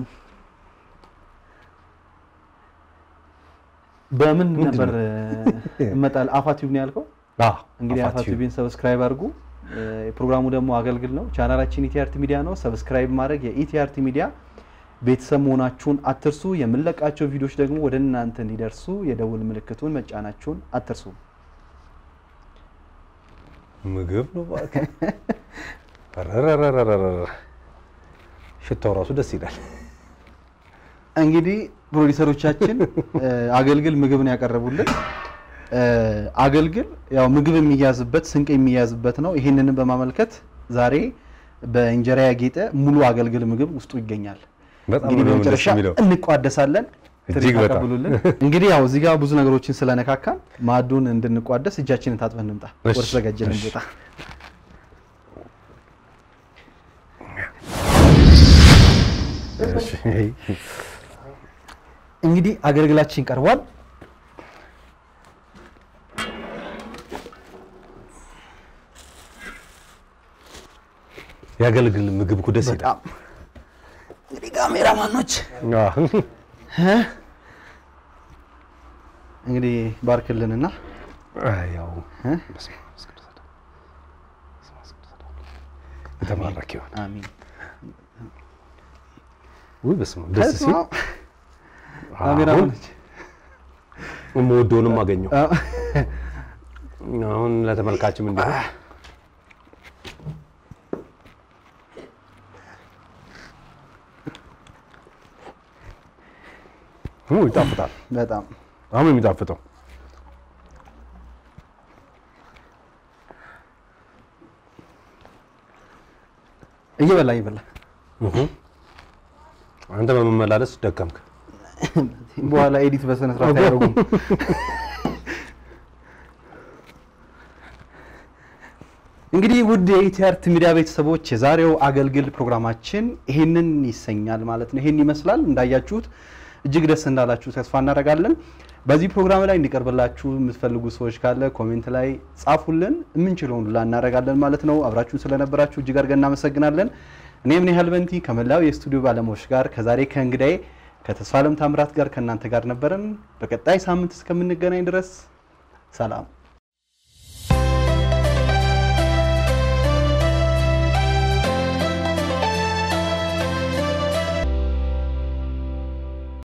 በምን ምንድን ነበር ነው? እመጣል? አፋ ቲዩብ ነው ያልከው። አዎ፣ እንግዲህ አፋ አፋ ቲዩብ። ቲዩብን ሰብስክራይብ አድርጉ። እ፣ ፕሮግራሙ ደግሞ አገልግል ነው። ቻናላችን ኢቲአርቲ ሚዲያ ነው። ሰብስክራይብ ማድረግ የኢቲአርቲ ሚዲያ ቤተሰብ መሆናችሁን አትርሱ። የምንለቃቸው ቪዲዮዎች ደግሞ ወደ እናንተ እንዲደርሱ የደውል ምልክቱን መጫናችሁን አትርሱ። ምግብ ነው እባክህ። ረረረረረረ ሽታው ራሱ ደስ ይላል። እንግዲህ ፕሮዲሰሮቻችን እ፣ አገልግል ምግብ ነው ያቀረቡልን። እ፣ አገልግል ያው ምግብ የሚያዝበት ስንቅ የሚያዝበት ነው። ይህንንም በማመልከት ዛሬ በእንጀራ ያጌጠ ሙሉ አገልግል ምግብ ውስጡ ይገኛል። በጣም እንግዲህ ነው ደስ በመጨረሻ የሚለው። እንቋደሳለን። እጅግ ትሪት በጣም። አቀብሉልን። እንግዲህ ያው እዚህ ጋር ብዙ ነገሮችን ስለነካካን ማዕዱን እንድንቋደስ እጃችንን ታጥበን እንምጣ። እሺ፣ ወደ ተዘጋጀልን እሺ። ቦታ እሺ። እንግዲህ አገልግላችን ቀርቧል። ያገልግል ምግብ እኮ ደስ ይላል። በጣም እንግዲህ ካሜራማኖች አዎ። እ? እንግዲህ ባርክልንና አይ፣ ያው እ? በስመ አብ ወወልድ ወመንፈስ ቅዱስ በስመ አብ ወወልድ ወመንፈስ ቅዱስ የተባረክ ይሁን። አሚን። ውይ በስመ አብ ደስ ሲል አሁን ካሜራማኖች የምወደውንም አገኘው። አዎ። አሁን ለተመልካችም እንዲሆን ኡ ይጣፍጣል። በጣም በጣም ነው የሚጣፍጠው። እየበላ እየበላ እሁ። አንተ በመመላለስ ደከምክ። በኋላ ኤዲት በስነ ስርዓት አያደርጉም። እንግዲህ ውድ የኢቲአርት ሚዲያ ቤተሰቦች የዛሬው አገልግል ፕሮግራማችን ይህንን ይሰኛል ማለት ነው። ይህን ይመስላል። እንዳያችሁት እጅግ ደስ እንዳላችሁ ተስፋ እናደርጋለን። በዚህ ፕሮግራም ላይ እንዲቀርብላችሁ የምትፈልጉ ሰዎች ካለ ኮሜንት ላይ ጻፉልን። የምንችለውን ሁላ እናደርጋለን ማለት ነው። አብራችሁን ስለነበራችሁ እጅግ አድርገን እናመሰግናለን። እኔም ኒሃል በንቲ ከመላው የስቱዲዮ ባለሙያዎች ጋር ከዛሬ ከእንግዳዬ ከተስፋለም ታምራት ጋር ከእናንተ ጋር ነበረን። በቀጣይ ሳምንት እስከምንገናኝ ድረስ ሰላም